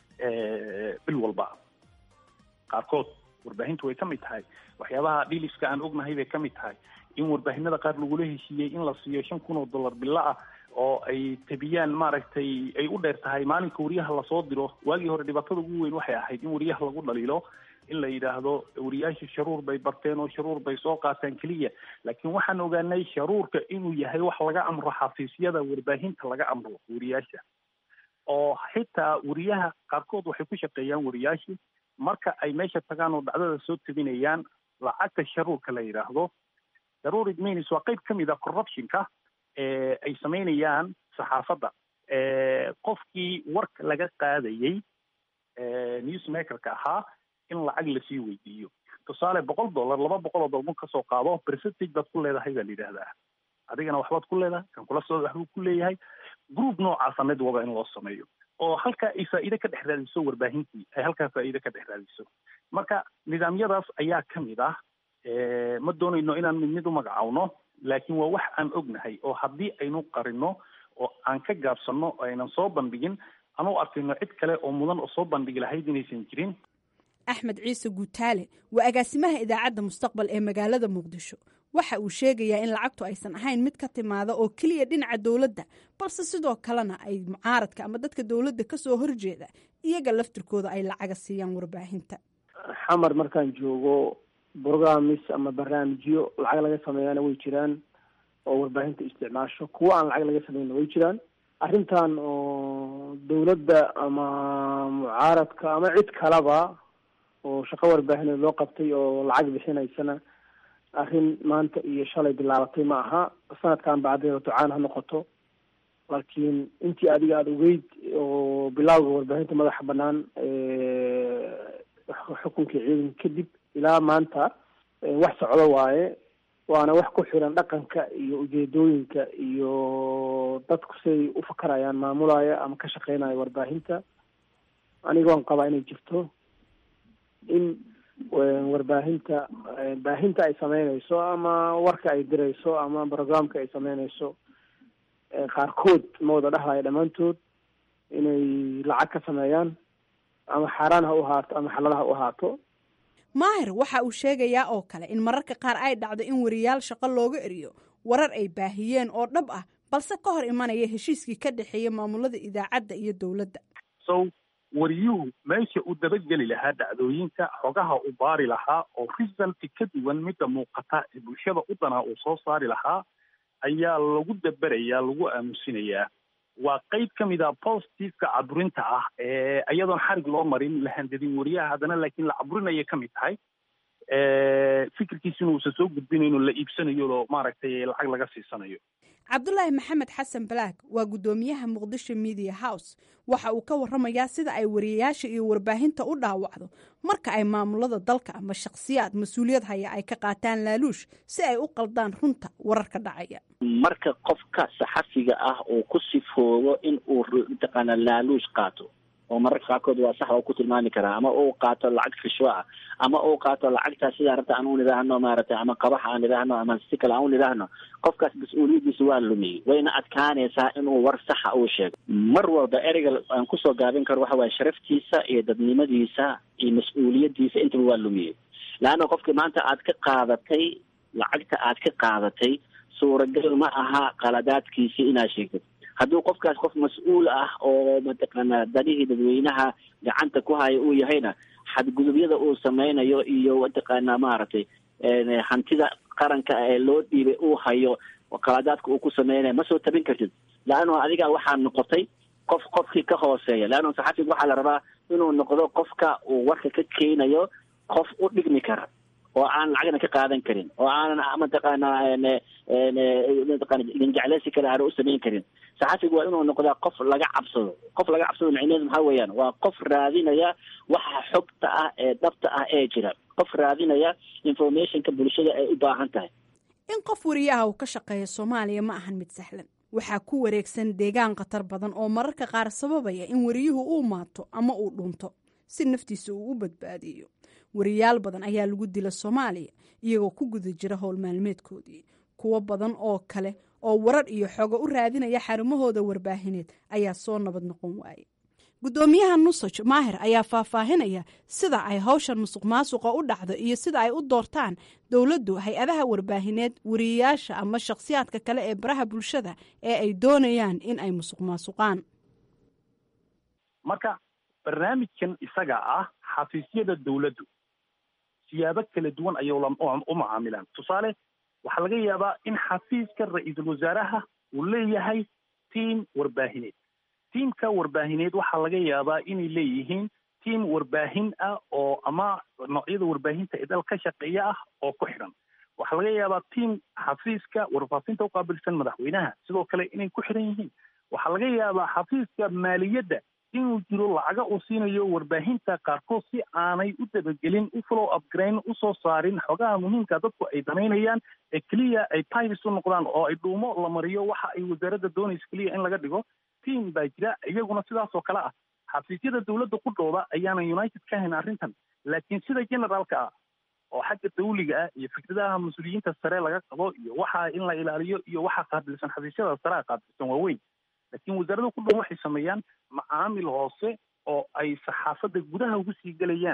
bil walba qaarkood warbaahintu way ka mid tahay waxyaabaha dhiliska aan ognahay bay ka mid tahay in warbaahinada qaar lagula heshiiyey in la siiyo shan kun oo dollar bilo ah oo ay tabiyaan maaragtay ay u dheer tahay maalinka wariyaha lasoo diro waagii hore dhibaatada ugu weyn waxay ahayd in wariyaha lagu dhaliilo in la yidhaahdo wariyaasha sharuur bay barteen oo sharuur bay soo qaataan keliya laakiin waxaan ogaanay sharuurka inuu yahay wax laga amro xafiisyada warbaahinta laga amro wariyaasha oo xitaa wariyaha qaarkood waxay ku shaqeeyaan wariyaashii marka ay meesha tagaan oo dhacdada soo tabinayaan lacagta sharuurka la yidhaahdo darurid minis waa qayb ka mid a corruptionka ay samaynayaan saxaafadda qofkii warka laga qaadayey newsmakerka ahaa in lacag lasii weydiiyo tusaale boqol dollar laba boqol oo dollar kasoo qaado percentage baad ku leedahay baa la yidhahdaa adigana waxbaad ku leedahay kan kula soo waxbuu ku leeyahay group noocaasa mid waba in loo sameeyo oo halkaa ay faa'iide ka dhex raadiso warbaahintii ay halkaa faa'iide ka dhex raadiso marka nidaamyadaas ayaa ka mid ah ma doonayno inaan mid mid u magacaawno laakiin waa wax aan ognahay oo haddii aynu qarino oo aan ka gaabsanno oo aynan soo bandhigin anuu arkayno cid kale oo mudan oo soo bandhigi lahayd inaysan jirin axmed ciise guutaale waa agaasimaha idaacadda mustaqbal ee magaalada muqdisho waxa uu sheegayaa in lacagtu aysan ahayn mid ka timaada oo keliya dhinaca dowladda balse sidoo kalena ay mucaaradka ama dadka dowladda kasoo horjeeda iyaga laftirkooda ay lacaga siiyaan warbaahinta xamar markaan joogo brogramis ama barnaamijyo lacag laga sameeyana way jiraan oo warbaahinta isticmaasho kuwo aan lacag laga sameynna way jiraan arrintan oo dowladda ama mucaaradka ama cid kaleba oo shaqo warbaahineed loo qabtay oo lacag bixinaysana arrin maanta iyo shalay bilaabatay ma aha sanadkan bacdeeda ducaan ha noqoto laakiin intii adiga aada ogeyd oo bilawga warbaahinta madaxa banaan xukunkii ciidan kadib ilaa maanta wax socdo waaye waana wax ku xiran dhaqanka iyo ujeedooyinka iyo dadku siay u fakarayaan maamulaya ama ka shaqeynaya warbaahinta anigoon qabaa inay jirto in warbaahinta baahinta ay sameynayso ama warka ay dirayso ama programka ay sameynayso qaarkood ma wada dhahlayo dhammaantood inay lacag ka sameeyaan ama xaaraan ha u ahaato ama xalal ha u ahaato maahir waxa uu sheegayaa oo kale in mararka qaar ay dhacdo in wariyaal shaqo looga eriyo warar ay baahiyeen oo dhab ah balse ka hor imanaya heshiiskii ka dhexeeya maamulada idaacadda iyo dowladda so wariyuhu meesha uu dabageli lahaa dhacdooyinka xogaha u baari lahaa oo resulti ka duwan midda muuqata ee bulshada u danaa uu soo saari lahaa ayaa lagu daberayaa lagu aamusinayaa waa qayb ka mid a positiveka caburinta ah ee iyadoon xarig loo marin la handadin wariyaha haddana laakiin la caburinaya ka mid tahay fikirkiisina uusan soo gudbinayno la iibsanayo oo maaragtay lacag laga siisanayo cabdulaahi maxamed xasan balaag waa guddoomiyaha muqdisho media house waxa uu ka waramayaa sida ay wariyayaasha iyo warbaahinta u dhaawacdo marka ay maamulada dalka ama shakhsiyaad mas-uuliyad haya ay ka qaataan laaluush si ay u qaldaan runta wararka dhacaya marka qofka saxafiga ah uu ku sifoobo in uu mataqaana laaluush qaato oo mararka qaarkood waa sax oo ku tilmaami karaa ama uu qaato lacag rishwo ah ama uu qaato lacagtaa sidaa rabta aan u nidhaahno maaragtay ama qabax aan nidhaahno ama si kale aan u nidhaahno qofkaas mas-uuliyaddiisa waa lumiyey wayna adkaanaysaa inuu war saxa uu sheego mar walba ereyga aan kusoo gaabin karo waxa waaye sharaftiisa iyo dadnimadiisa iyo mas-uuliyaddiisa intaba waa lumiyey leanna qofkii maanta aad ka qaadatay lacagta aad ka qaadatay suuragal ma aha qaladaadkiisii inaad sheegtid hadduu qofkaas qof mas-uul ah oo mataqaana danihii dadweynaha gacanta ku haya uu yahayna xadgudubyada uu sameynayo iyo mataqaana maaragtay hantida qaranka ee loo dhiibay uu hayo qaladaadka uu ku sameynayo ma soo tabin kartid leanno adiga waxaa noqotay qof qofkii ka hooseeya leanno saxafiga waxaa la rabaa inuu noqdo qofka uu warka ka keenayo qof u dhigmi kara oo aan lacagna ka qaadan karin oo aanan mataqaana mataqana linjecleysi kale aana u samayn karin saxafigu waa inuu noqdaa qof laga cabsado qof laga cabsado micneheedu maxaa weeyaan waa qof raadinaya waxa xogta ah ee dhabta ah ee jira qof raadinaya informationka bulshada ay u baahan tahay in qof wariyaha uu ka shaqeeya soomaaliya ma ahan mid sahlan waxaa ku wareegsan deegaan khatar badan oo mararka qaar sababaya in wariyuhu uu maato ama uu dhunto si naftiisa uu u badbaadiyo wariyaal badan ayaa lagu dila soomaaliya iyagoo ku guda jira howl maalmeedkoodii kuwo badan oo kale oo warar iyo xogo u raadinaya xarumahooda warbaahineed ayaa soo nabad noqon waayey guddoomiyaha nusaj maahir ayaa faahfaahinaya sida ay hawshan musuq maasuqa u dhacdo iyo sida ay u doortaan dowladdu hay-adaha warbaahineed wariyayaasha ama shakhsiyaadka kale ee baraha bulshada ee ay doonayaan in ay musuq maasuqaan marka barnaamijkan isaga ah xafiisyada dowladdu siyaabo kala duwan ayay u macaamilaan tusaale waxaa laga yaabaa in xafiiska ra-iisul wasaaraha uu leeyahay tiam warbaahineed tiamka warbaahineed waxaa laga yaabaa inay leeyihiin tiam warbaahin ah oo ama noocyada warbaahinta ee dal ka shaqeeya ah oo ku xidhan waxaa laga yaabaa tiam xafiiska warfaafinta uqaabilsan madaxweynaha sidoo kale inay ku xidhan yihiin waxaa laga yaabaa xafiiska maaliyadda inuu jiro lacaga uu siinayo warbaahinta qaarkood si aanay u dabagelin u follow upgrain usoo saarin xogaha muhiimka dadku ay danaynayaan ee keliya ay tivis u noqdaan oo ay dhuumo la mariyo waxa ay wasaaradda doonaysa keliya in laga dhigo tiam baa jira iyaguna sidaas oo kale ah xafiisyada dowladda ku dhooda ayaanan united ka hayn arrintan laakiin sida generaalka ah oo xagga dawliga ah iyo fikradaha mas-uuliyiinta sare laga qabo iyo waxa in la ilaaliyo iyo waxa qaabilsan xafiisyada sare qaabilsan waaweyn laakiin wasaaradda ku dhow waxay sameeyaan macaamil hoose oo ay saxaafadda gudaha ugu sii gelayaan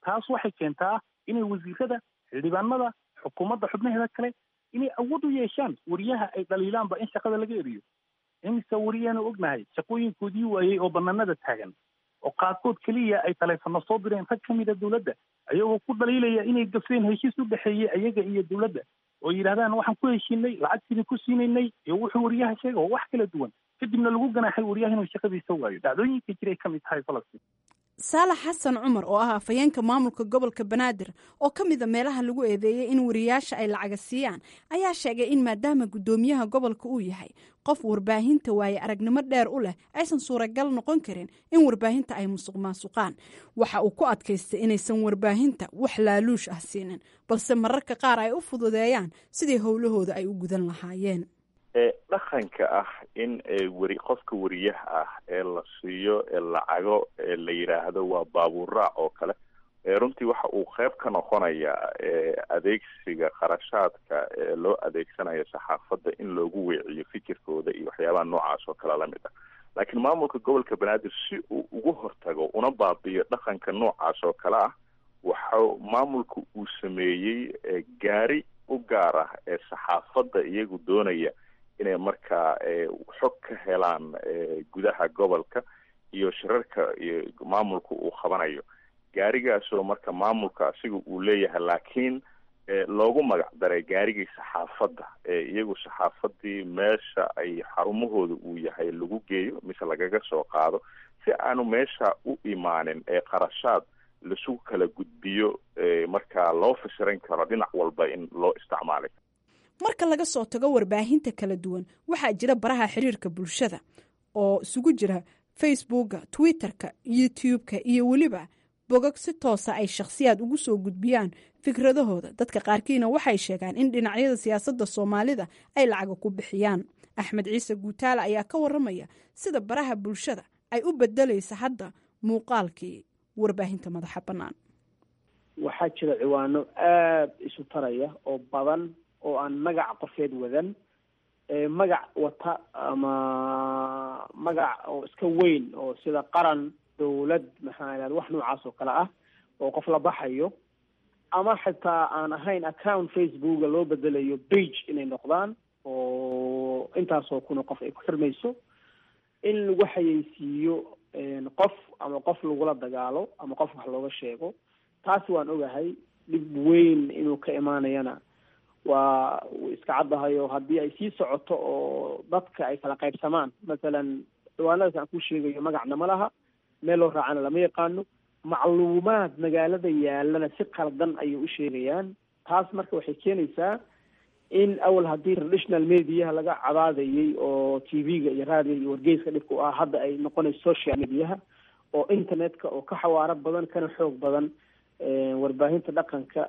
taas waxay keentaa inay wasiirada xildhibaanada xukuumadda xubnaheeda kale inay awood u yeeshaan wariyaha ay dhaliilaanba in shaqada laga eriyo imise wariyaanu ognahay shaqooyinkoodii waayey oo banaanada taagan oo qaarkood keliya ay taleefano soo direen rag ka mida dowladda ayagoo ku dhaliilaya inay gafeen heshiis u dhexeeyey ayaga iyo dowladda oo yidhahdaan waxaan ku heshiinay lacagtiini ku siinaynay iyo wuxuu wariyaha sheega oo wax kala duwan kadibna lagu ganaaxay wariyaha inuu shaqadiisa waayo dhacdooyinka jiray ka mid tahay falastiin saalax xasan cumar oo ah afhayeenka maamulka gobolka banaadir oo ka mida meelaha lagu eedeeyey in wariyaasha ay lacaga siiyaan ayaa sheegay in maadaama guddoomiyaha gobolka uu yahay qof warbaahinta waaye aragnimo dheer u leh aysan suuragal noqon karin in warbaahinta ay musuq maasuqaan waxa uu ku adkaystay inaysan warbaahinta wax laaluush ah siinin balse mararka qaar ay u fududeeyaan sidii howlahooda ay u gudan lahaayeen dhaqanka ah in weri qofka wariyaha ah ee la siiyo lacago la yidhaahdo waa baabuuraac oo kale runtii waxa uu qeyb ka noqonayaa adeegsiga kharashaadka loo adeegsanayo saxaafadda in loogu weeciyo fikirkooda iyo waxyaabaha noocaas oo kale lamid ah laakiin maamulka gobolka banaadir si uu ugu hortago una baabiyo dhaqanka noocaas oo kale ah waxa maamulka uu sameeyey gaari u gaar ah ee saxaafadda iyagu doonaya inay markaa xog ka helaan gudaha gobolka iyo shirarka iyo maamulka uu qabanayo gaarigaasoo marka maamulka asiga uu leeyahay laakiin loogu magac daray gaarigii saxaafadda iyagu saxaafadii meesha ay xarumahooda uu yahay lagu geeyo mise lagaga soo qaado si aanu meesha u imaanin ee qarashaad lasu kala gudbiyo markaa loo fasiran karo dhinac walba in loo isticmaalay marka laga soo tago warbaahinta kala duwan waxaa jira baraha xiriirka bulshada oo isugu jira facebooka twitterka youtube-ka iyo weliba bogog si toosa ay shakhsiyaad ugu soo gudbiyaan fikradahooda dadka qaarkiina waxay sheegaan in dhinacyada siyaasadda soomaalida ay lacaga ku bixiyaan axmed ciise guutaale ayaa ka waramaya sida baraha bulshada ay u bedelaysa hadda muuqaalkii warbaahinta madaxa bannaan waxaa jira ciwaano aada isu taraya oo badan oo aan magac qofeed wadan magac wata ama magac oo iska weyn oo sida qaran dowlad maxaa ihahda wax noocaas oo kale ah oo qof la baxayo ama xitaa aan ahayn account facebooka loo bedelayo page inay noqdaan oo intaasoo kuna qof ay ku xirmayso in lagu xayeysiiyo qof ama qof lagula dagaalo ama qof wax looga sheego taasi waan ogahay dhib weyn inuu ka imaanayana waa iska caddahay oo haddii ay sii socoto oo dadka ay kala qaybsamaan masalan ciwaanadaas aan ku sheegayo magacna ma laha meel loo raacana lama yaqaano macluumaad magaalada yaalana si qaldan ayay u sheegayaan taas marka waxay keenaysaa in awal haddii traditional mediaha laga cadaadayay oo t v-ga iyo raadiga iyo wargeyska dhibka u ah hadda ay noqonayso social mediaha oo internetka oo ka xawaaro badan kana xoog badan warbaahinta dhaqanka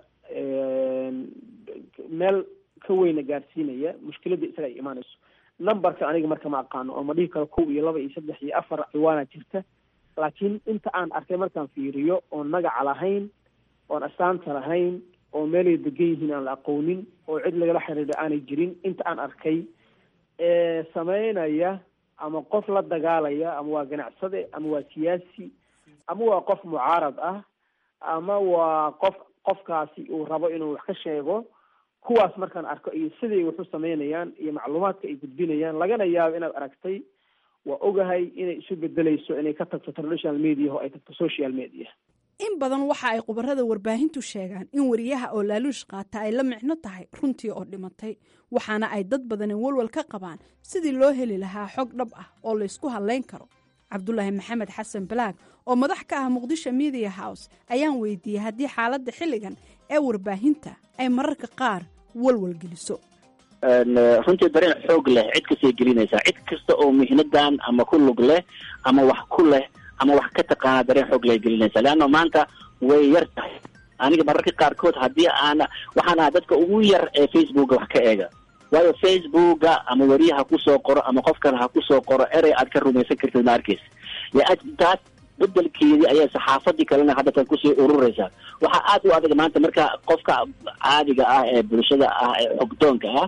meel ka weyna gaarsiinaya mushkiladda isaga ay imaanayso numberka aniga marka ma aqaano oo ma dhihi karo kow iyo laba iyo saddex iyo afar ciwaana jirta laakiin inta aan arkay markaan fiiriyo oon magaca lahayn oon astaanta lahayn oo meelay degan yihiin aan la aqoonin oo cid lagala xiriira aanay jirin inta aan arkay ee sameynaya ama qof la dagaalaya ama waa ganacsade ama waa siyaasi ama waa qof mucaarad ah ama waa qof qofkaasi uu rabo inuu wax ka sheego kuwaas markaan arko iyo siday wax u sameynayaan iyo macluumaadka ay gudbinayaan lagana yaabo inaad aragtay waa ogahay inay isu bedelayso inay ka tagto traditional media oo ay tagto social media in badan waxa ay khubarada warbaahintu sheegaan in wariyaha oo laaluush qaata ay la micno tahay runtii oo dhimatay waxaana ay dad badani walwal ka qabaan sidii loo heli lahaa xog dhab ah oo laysku hadlayn karo cabdulaahi maxamed xasan balaag oo madax ka ah muqdisho media house ayaan weydiiyey haddii xaaladda xilligan ee warbaahinta ay mararka qaar walwal geliso runtii dareen xoog leh cid kastay gelinaysaa cid kasta oo mihnadan ama ku lug leh ama wax ku leh ama wax ka taqaana dareen xoog leh gelinaysaa leanna maanta way yar tahay aniga mararka qaarkood haddii aana waxaan ahaa dadka ugu yar ee facebooka wax ka eega waayo facebooka ama weriye ha kusoo qoro ama qof kale ha kusoo qoro erey aad ka rumaysan kartid ma arkeysa taas bedelkeedii ayaa saxaafadii kalena haddatan kusii ururaysaa waxaa aad u adag maanta marka qofka caadiga ah ee bulshada ah ee xogdoonka ah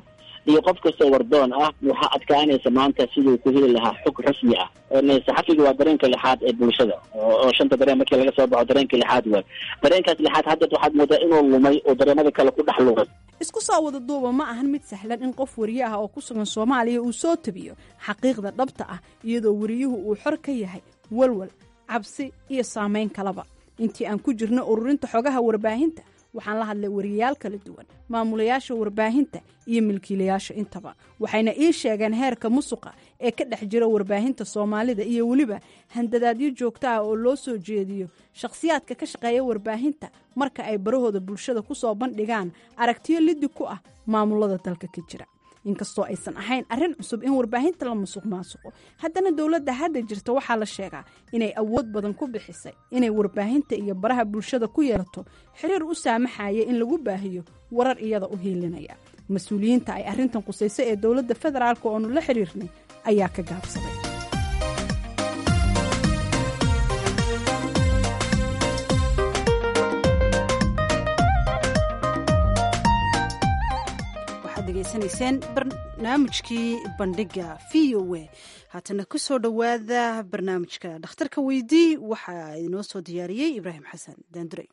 iyo qof kastoo wardoon ah waxaa adkaanaysa maanta siduu ku heli lahaa xog rasmi ah saxafiga waa dareenka lixaad ee bulshada oo shanta dareen markii laga soo baxo dareenka lixaad waay dareenkaas lixaad hadda waxaad moodaa inuu lumay oo dareemada kale ku dhex lumay isku soo wada duuba ma ahan mid sahlan in qof wariye ah oo ku sugan soomaaliya uu soo tabiyo xaqiiqda dhabta ah iyadoo wariyuhu uu xor ka yahay walwal cabsi iyo saameyn kalaba intii aan ku jirno ururinta xogaha warbaahinta waxaan la hadlay wariyayaal kala duwan maamulayaasha warbaahinta iyo milkiilayaasha intaba waxayna ii sheegeen heerka musuqa ee ka dhex jira warbaahinta soomaalida iyo weliba handadaadyo joogto ah oo loo soo jeediyo shakhsiyaadka ka shaqeeya warbaahinta marka ay barahooda bulshada ku soo bandhigaan aragtiyo liddi ku ah maamulada dalka ka jira inkastoo aysan ahayn arrin cusub in warbaahinta la musuq maasuqo haddana dowladda hadda jirta waxaa la sheegaa inay awood badan ku bixisay inay warbaahinta iyo baraha bulshada ku yeelato xiriir u saamaxaya in lagu baahiyo warar iyada u hiilinaya mas-uuliyiinta ay arrintan qusayso ee dowladda federaalk oonu la xiriirnay ayaa ka gaabsaday degeysanayseen barnaamijkii bandhiga v o a haatana ku soo dhowaada barnaamijka dhakhtarka weydii waxaa inoo soo diyaariyey ibraahim xasan daandurey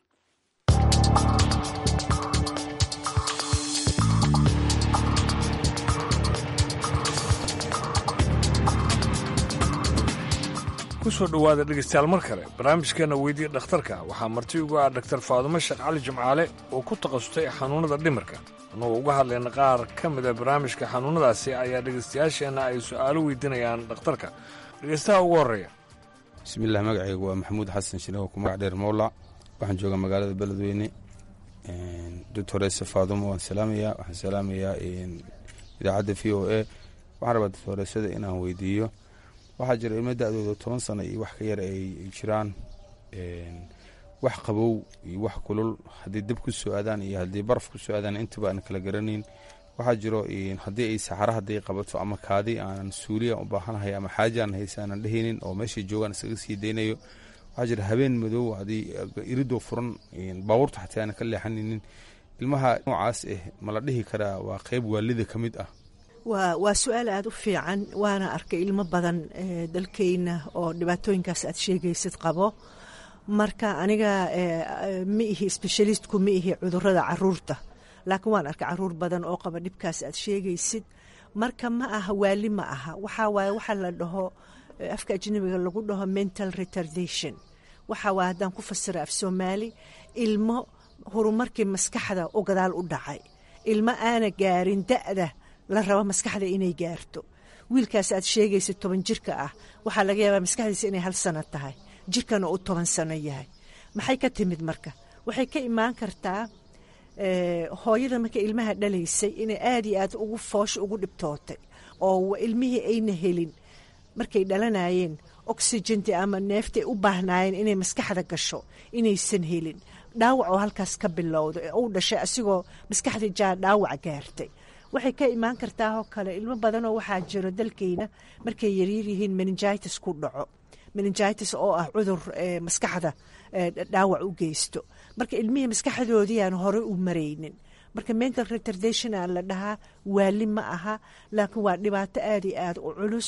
kusoo dhowaada dhegaystayaal mar kale barnaamijkeenna weydiya dhakhtarka waxaa marti ugu ah dhaktar faadumo sheekh cali jimcaale oo ku takhasustay xanuunnada dhimirka annagoo uga hadlayna qaar ka mida barnaamijka xanuunnadaasi ayaa dhegaystayaasheenna ay su'aalo weydiinayaan dhakhtarka dhegaystaha ugu horreeya bismiillah magacaygu waa maxamuud xasan shineho ku magac dheer mowlac waxaan joogaa magaalada beledweyne doctorese faadumo waan salaamayaa waxaan salaamayaa idaacadda v o a waxaan rabaa doctoresada inaan weydiiyo waxaa jira ilmo da-dooda toban sano iyo wax ka yar ay jiraan wax qabow iyo wax kulul haddii dab ku soo aadaan iyo haddii baraf ku soo aadaan intaba aan kala garanayn waxaa jiro haddii ay saxaro hadday qabato ama kaadi aanan suuliya u baahanahay ama xaaja aan haysa aanan dhehaynin oo meeshay joogaan isaga sii daynayo waxaa jira habeen madow haddii iridoo furan baabuurta xataa aanan ka leexanaynin ilmaha noocaas ah ma la dhihi karaa waa qeyb waalida ka mid ah waa waa su-aal aada u fiican waana arkay ilmo badan dalkeyna oo dhibaatooyinkaas aad sheegaysid qabo marka aniga ma ihi specialistku ma ihi cudurada caruurta laakiin waan arkay caruur badan oo qaba dhibkaas aad sheegaysid marka ma aha waali ma aha waxaa waaye waxaa la dhaho afka ajnabiga lagu dhaho mental retardation waxaa waaye haddaan ku fasira af soomaali ilmo horumarkii maskaxda u gadaal u dhacay ilmo aana gaarin da-da la rabo maskaxda inay gaarto wiilkaas aad sheegaysid toban jirka ah waxaa laga yaabaa maskaxdiisa inay hal sano tahay jirkana uu toban sano yahay maxay ka timid marka waxay ka imaan kartaa hooyada marka ilmaha dhalaysay inay aada iyo aad ugu foosha ugu dhibtootay oo ilmihii ayna helin markay dhalanayeen oxygenti ama neeftay u baahnaayeen inay maskaxda gasho inaysan helin dhaawac oo halkaas ka bilowda ee uu dhashay asigoo maskaxdii jaa dhaawac gaartay waxay ka imaan kartaa oo kale ilmo badanoo waxaa jiro dalkeyna markay yaryaryihiin meningitis ku dhaco meningitis oo ah cudur maskaxda dhaawac u geysto marka ilmihii maskaxdoodii aan hore u maraynin marka mental retardation aan la dhahaa waali ma aha laakiin waa dhibaato aada iyo aada u culus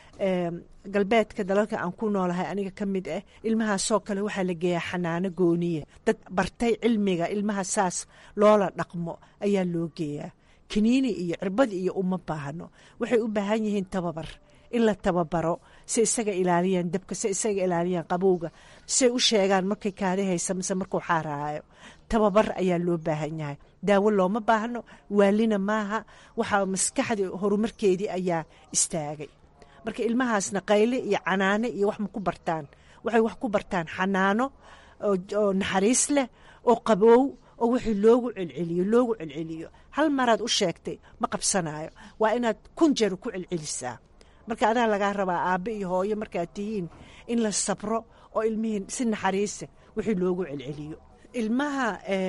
galbeedka dalalka aan ku noolahay aniga ka mid ah ilmahaasoo kale waxaa la geeyaa xanaano gooniya dad bartay cilmiga ilmaha saas loola dhaqmo ayaa loo geeyaa kaniini iyo cirbad iyo uma baahno waxay u baahan yihiin tababar in la tababaro si isaga ilaaliyaan dabka si isaga ilaaliyaan qabowga say u sheegaan markay kaadi haysa mise markuu xaaraayo tababar ayaa loo baahan yahay daawo looma baahno waalina maaha waxaa maskaxdii horumarkeedii ayaa istaagay marka ilmahaasna qayle iyo canaane iyo wax ma ku bartaan waxay wax ku bartaan xanaano oo naxariis leh oo qabow oo wixii loogu celceliyo loogu celceliyo hal maraad u sheegtay ma qabsanayo waa inaad kun jeer ku celcelisaa marka adaa lagaa rabaa aabbe iyo hooyo markaad tihiin in la sabro oo ilmihii si naxariisa wixii loogu celceliyo ilmaha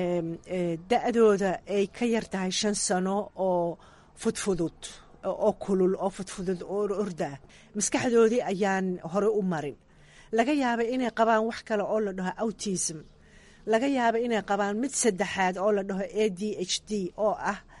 da-dooda ay ka yar tahay shan sano oo fudfudud oo kulul oo fudfudud oo ordaa maskaxdoodii ayaan hore u marin laga yaaba inay qabaan wax kale oo la dhaho autism laga yaaba inay qabaan mid saddexaad oo la dhaho a d h d oo ah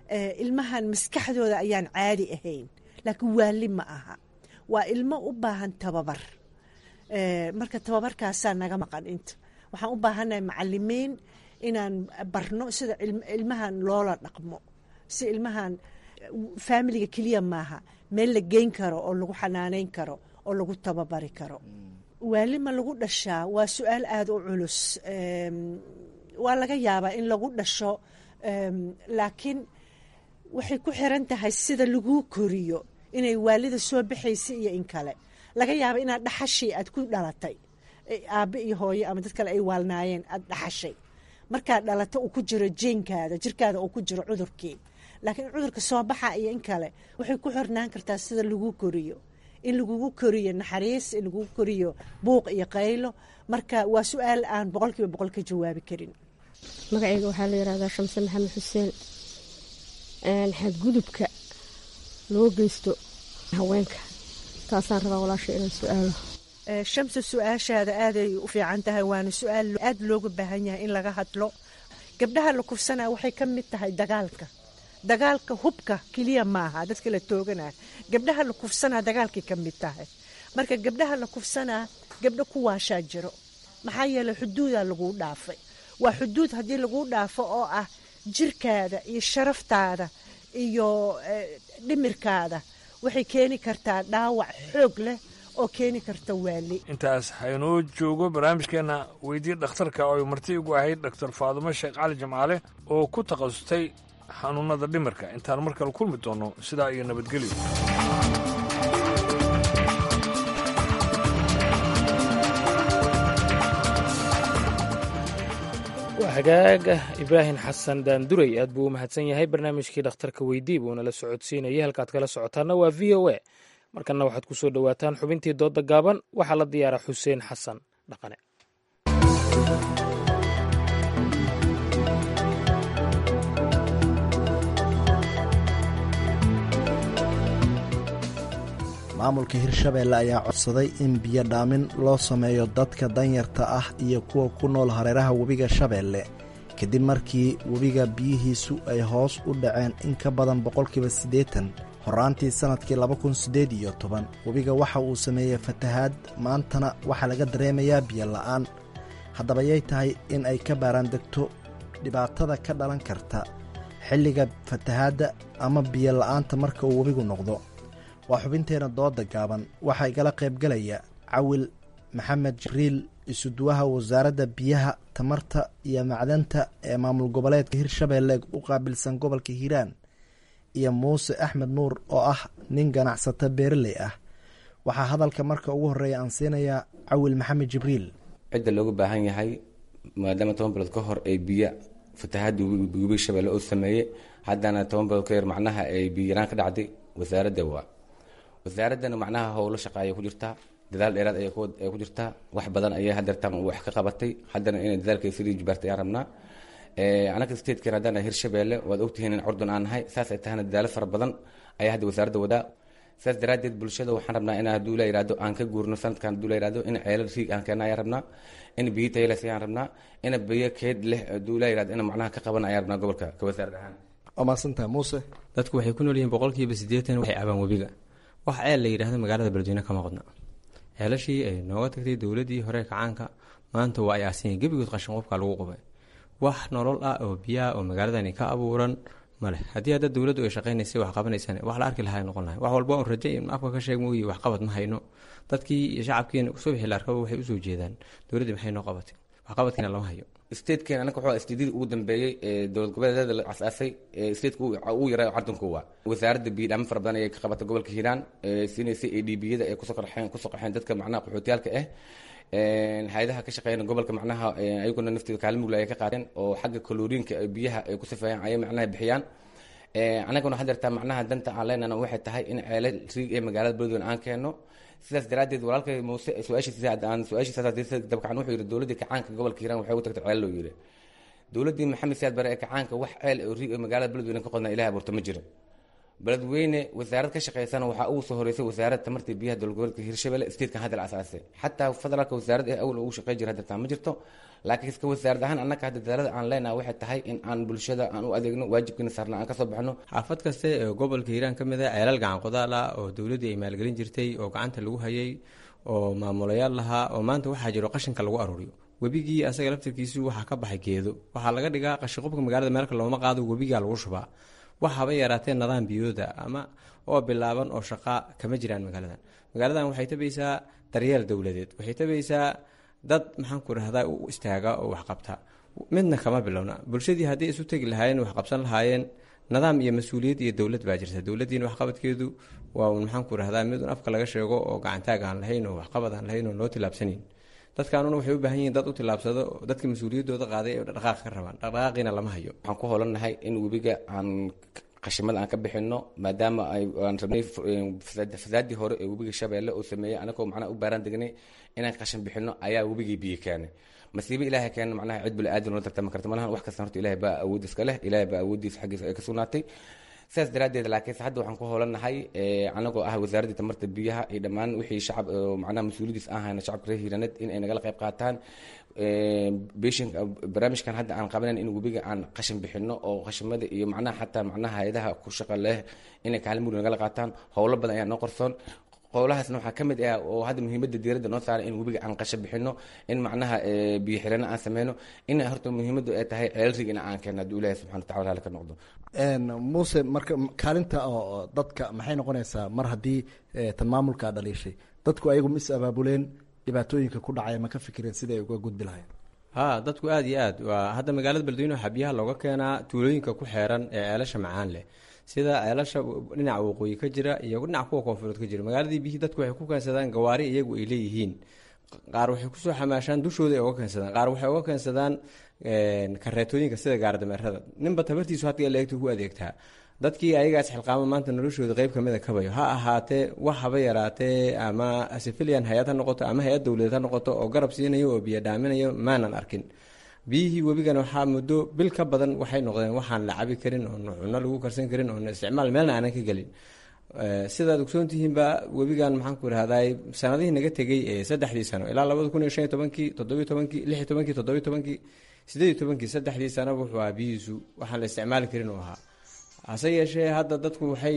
ilmahan maskaxdooda ayaan caadi ahayn laakiin waali ma aha waa ilmo u baahan tababar marka tababarkaasaa naga maqan inta waxaan u baahannahay macalimiin inaan barno sida ilmahan loola dhaqmo si ilmahan faamiliga keliya maaha meel la geyn karo oo lagu xanaaneyn karo oo lagu tababari karo waali ma lagu dhashaa waa su-aal aada u culus waa laga yaabaa in lagu dhasho laakiin waxay ku xiran tahay sida laguu koriyo inay waalida soo baxaysa iyo in kale laga yaaba inaad dhaxashii aad ku dhalatay aabe iyo hooye ama dad kale ay waalnaayeen aad dhaxashay markaad dhalato uu ku jiro jeenkaada jirkaada uu ku jiro cudurkii laakiin cudurka soo baxa iyo in kale waxay ku xirnaan kartaa sida lagu koriyo in lagugu koriyo naxariis in lagugu koriyo buuq iyo qaylo marka waa su-aal aan boqol kiiba boqol ka jawaabi karin magacayga waxaa la yihahdaa shamse maxamed xuseen xadgudubka loo geysto haweenka taasaan rabaa walaasha inaan su-aalo shamse su-aashaada aaday u fiican tahay waana su-aal aada looga baahan yahay in laga hadlo gabdhaha la kufsanaa waxay ka mid tahay dagaalka dagaalka hubka keliya maaha dadka la tooganaa gabdhaha la kufsanaa dagaalkay ka mid tahay marka gabdhaha la kufsanaa gabdho ku waashaa jiro maxaa yeeley xuduudaa laguu dhaafay waa xuduud haddii laguu dhaafo oo ah jirkaada iyo sharaftaada iyo dhimirkaada waxay keeni kartaa dhaawac xoog leh oo keeni karta waali intaas haynoo joogo barnaamijkeenna weydii dhakhtarka oo ay marti igu ahayd dhaktar faadumo sheekh cali jamcaale oo ku takhasustay xanuunnada dhimirka intaan mar kale kulmi doonno sidaa iyo nabadgelyo waa hagaaga ibraahim xasan daanduray aad buu u mahadsan yahay barnaamijkii dhakhtarka weydii buu nala socodsiinayay halkaad kala socotaana waa v o a markanna waxaad ku soo dhowaataan xubintii doodda gaaban waxaa la diyaara xuseen xasan dhaqane maamulka hirshabeelle ayaa codsaday in biyo dhaamin loo sameeyo dadka danyarta ah iyo kuwa ku nool hareeraha webiga shabeelle kadib markii webiga biyihiisu ay hoos u dhaceen in ka badan boqolkiiba siddeetan horaantii sannadkii laba kun siddeed iyo toban webiga waxa uu sameeyey fatahaad maantana waxaa laga dareemayaa biyo la'aan haddaba yay tahay in ay ka baaraan degto dhibaatada ka dhalan karta xilliga fatahaadda ama biyo la'aanta marka uu webigu noqdo waa xubinteenna dooda gaaban waxaa igala qaybgalaya cawil maxamed jibriil isuduwaha wasaaradda biyaha tamarta iyo macdanta ee maamul goboleedka hirshabeelle u qaabilsan gobolka hiiraan iyo muuse axmed nuur oo ah nin ganacsata beeraley ah waxaa hadalka marka ugu horreeya aan siinayaa cawil maxamed jibriil cidda looga baahan yahay maadaama toban bilood ka hor ay biyo fatahaadda webiga shabeelle oo sameeyey haddana toban bilood ka yar macnaha ay biyo yaraan ka dhacday wasaaradda waa wasaaraddana macnaha howlo shaqaaya ku jirtaa dadaal dheeraad ay ku jirtaa wax badan ayay hadeertaan wax ka qabatay haddana inay dadaalkeeda sidii jibaartay ayaan rabnaa anaga statekan haddaan hirshabeelle waad ogtihiin in curdun aan nahay saas ay tahana dadaalo fara badan ayaa hadda wasaaradda wadaa saas daraaddeed bulshada waxaan rabnaa in hadduu la yihahdo aan ka guurno sanadkan hadduu la yihahdo in ceelal riig aan keena ayaan rabnaa in biyo tayales ayaan rabnaa in biyo keed leh hadduu la yihahdo in macnaha ka qaban ayaan rabnaa gobolka ka wasaarad ahaan waa mahadsantaha muuse dadku waxay ku nool yihiin boqolkiiba siddeetan waxay cabaan webiga wax ceel la yidhaahdo magaalada beledweyne kama qodna ceelashii ay nooga tagtay dowladdii hore kacaanka maanta waa ay aasinya gebigood qashin qofka lagu qubay wax nolol ah oo biyaha oo magaaladani ka abuuran male haddii hadda dowladdu ay shaqaynaysay wax qabanaysaan wax la arki lahaa noqon lahay wax walba un raje in afka ka sheeg mooyi wax qabad ma hayno dadkii iyo shacabkiina subaxii la arkaba waxay usoo jeedaan dowladdii maxay noo qabatay wax qabadkiina lama hayo statekan anaga wuxuu stadyadii ugu dambeeyey ee dowlad goboleedyada la asaasay stateka ugu yaraa cardanku waa wasaaradda biyo dhaamin fara badan ayay ka qabatay gobolka hiiraan siinaysay a d b yada ay kusoo qarxeen kusoo qaxeen dadka macnaha qaxootiyaalka ah hay-adaha ka shaqeeyana gobolka macnaha ayaguna nafteeda kaalin mugla ay ka qaateen oo xagga kaloriinka biyaha ay ku sifeeyaan ayay macnaha bixiyaan anaguna hadeertaa macnaha danta aan leenana waxay tahay in ceelal riig ee magaalada beledweyne aan keeno sidaas daraaddeed walaalkay muuse su-aashiisa aan su-aashiisa dabcan wuxuu yidhi dowladdii kacaanka gobolka hiiraan waxay ugu tagtay ceel loo yidhi dowladdii maxamed siyaad bare ee kacaanka wax ceel oo riig ee magaalada beledweyne ka qodnaa ilahay abuurta ma jiro beledweyne wasaarad ka shaqeysana waxaa ugu soo horeysay wasaaradda tamarta biyaha dowladgoboleedka hirshabelle statekan hadda la asaasay xataa federaalka wasaarad ee awal ugu shaqey jira hadirtaa ma jirto laakiin iska wasaarad ahaan annaga hadda dadaalada aan leenahay waxay tahay in aan bulshada aan u adeegno waajibkiina saarna aan kasoo baxno xaafad kaste ee gobolka hiiraan ka mid ah ceelal gacan qodaal ah oo dowladdii ay maalgelin jirtay oo gacanta lagu hayay oo maamulayaal lahaa oo maanta waxaa jiro qashinka lagu aruuriyo webigii asaga laftirkiisu waxaa ka baxay geedo waxaa laga dhigaa qashiqubka magaalada meelka looma qaado webigaa lagu shubaa wax haba yaraatee nidaam biyooda ama oo bilaaban oo shaqaa kama jiraan magaaladan magaaladan waxay tabaysaa daryeel dowladeed waxay tabaysaa dad maxaan ku rahdaa u istaaga oo waxqabta midna kama bilowna bulshadii haddii isu tegi lahaayeen wax qabsan lahaayeen nidaam iyo mas-uuliyad iyo dowlad baa jirta dowladdiina waxqabadkeedu waa un maxaan ku rahdaa mid un afka laga sheego oo gacantaag aan lahayn oo waxqabad aan lahayn oo loo tilaabsanayn dadkaanuna waxay u baahan yihiin dad u tilaabsado dadka mas-uuliyaddooda qaaday ee dhaqaaq ka rabaan dhaqdhaqaaqiina lama hayo waxaan ku hoolannahay in webiga aan qashimada aan ka bixino maadaama aan rabnay fasaadii hore ee webiga shabeelle uu sameeyey anagoo macnaha u baaraan degnay inaan qashin bixino ayaa webigii biyo keenay masiibo ilaahay keena macnaha cid bili-aadan la tartami karta malahan wax kasta horta ilahay baa awood iska leh ilahay baa awooddiisa xaggiisa ay ka sugnaatay sidaas daraaddeed laakiinse hadda waxaan ku hoolannahay anagoo ah wasaaraddii tamarta biyaha iyo dhammaan wixii shacab macnaha mas-uuliyadiis aan hayna shacabka reer hiiraneed in ay nagala qayb qaataan beshin barnaamijkan hadda aan qabanayn in webiga aan qashin bixino oo qashimada iyo macnaha xataa macnaha hay-adaha ku shaqa leh inay kaalin mugdi nagala qaataan howlo badan ayaa noo qorsoon qowlahaasna waxaa ka mid ah oo hadda muhiimadda diiradda noo saaray in webiga aan qashin bixino in macnaha biyo xirano aan sameyno in horta muhiimaddu ay tahay ceel rig in aan keenno hadduu ilaahi subxana watacala raali ka noqdo muuse marka kaalinta oo dadka maxay noqonaysaa mar haddii tan maamulkaa dhaliishay dadku ayagu ma is abaabuleen dhibaatooyinka ku dhacaya ma ka fikireen sida ay uga gudbi lahayn ha dadku aada iyo aad waa hadda magaalada beledweyne waxaa biyaha looga keenaa tuulooyinka ku xeeran ee ceelasha macaan leh sida ceelasha dhinaca waqooyi ka jira iyo dhinaca kuwa koonfureed ka jira magaaladii biyihii dadku waxay ku keensadaan gawaari iyagu ay leeyihiin qaar waxay kusoo xamaashaan dushooda ay uga keensadaan qaar waxay uga keensadaan kareetooyinka sida gaardameerada ninba tabartiisu hadda leegta ku adeegtaa dadkii ayagaas xilqaamo maanta noloshooda qeyb kamid a kabayo ha ahaatee wax haba yaraatee ama sifilian hay-ad ha noqoto ama hay-ad dowladeed ha noqoto oo garab siinayo oo biyo dhaaminayo maanan arkin biyihii webigana waxaa muddo bil ka badan waxay noqdeen waxaan la cabi karin oon cuno lagu karsan karin oon isticmaal meelna aanan ka gelin sidaad ogsoontihiinba webigan maxaan ku irahday sanadihii naga tegey ee saddexdii sano ilaa labada kun iyo shan iyo tobankii toddobiyo tobankii lix iyo tobankii toddobiyo tobankii sideed iyo tobankii saddexdii sanaba wuxuu ahaa biyihiisu waxaan la isticmaali karin uu ahaa hase yeeshee hadda dadku waxay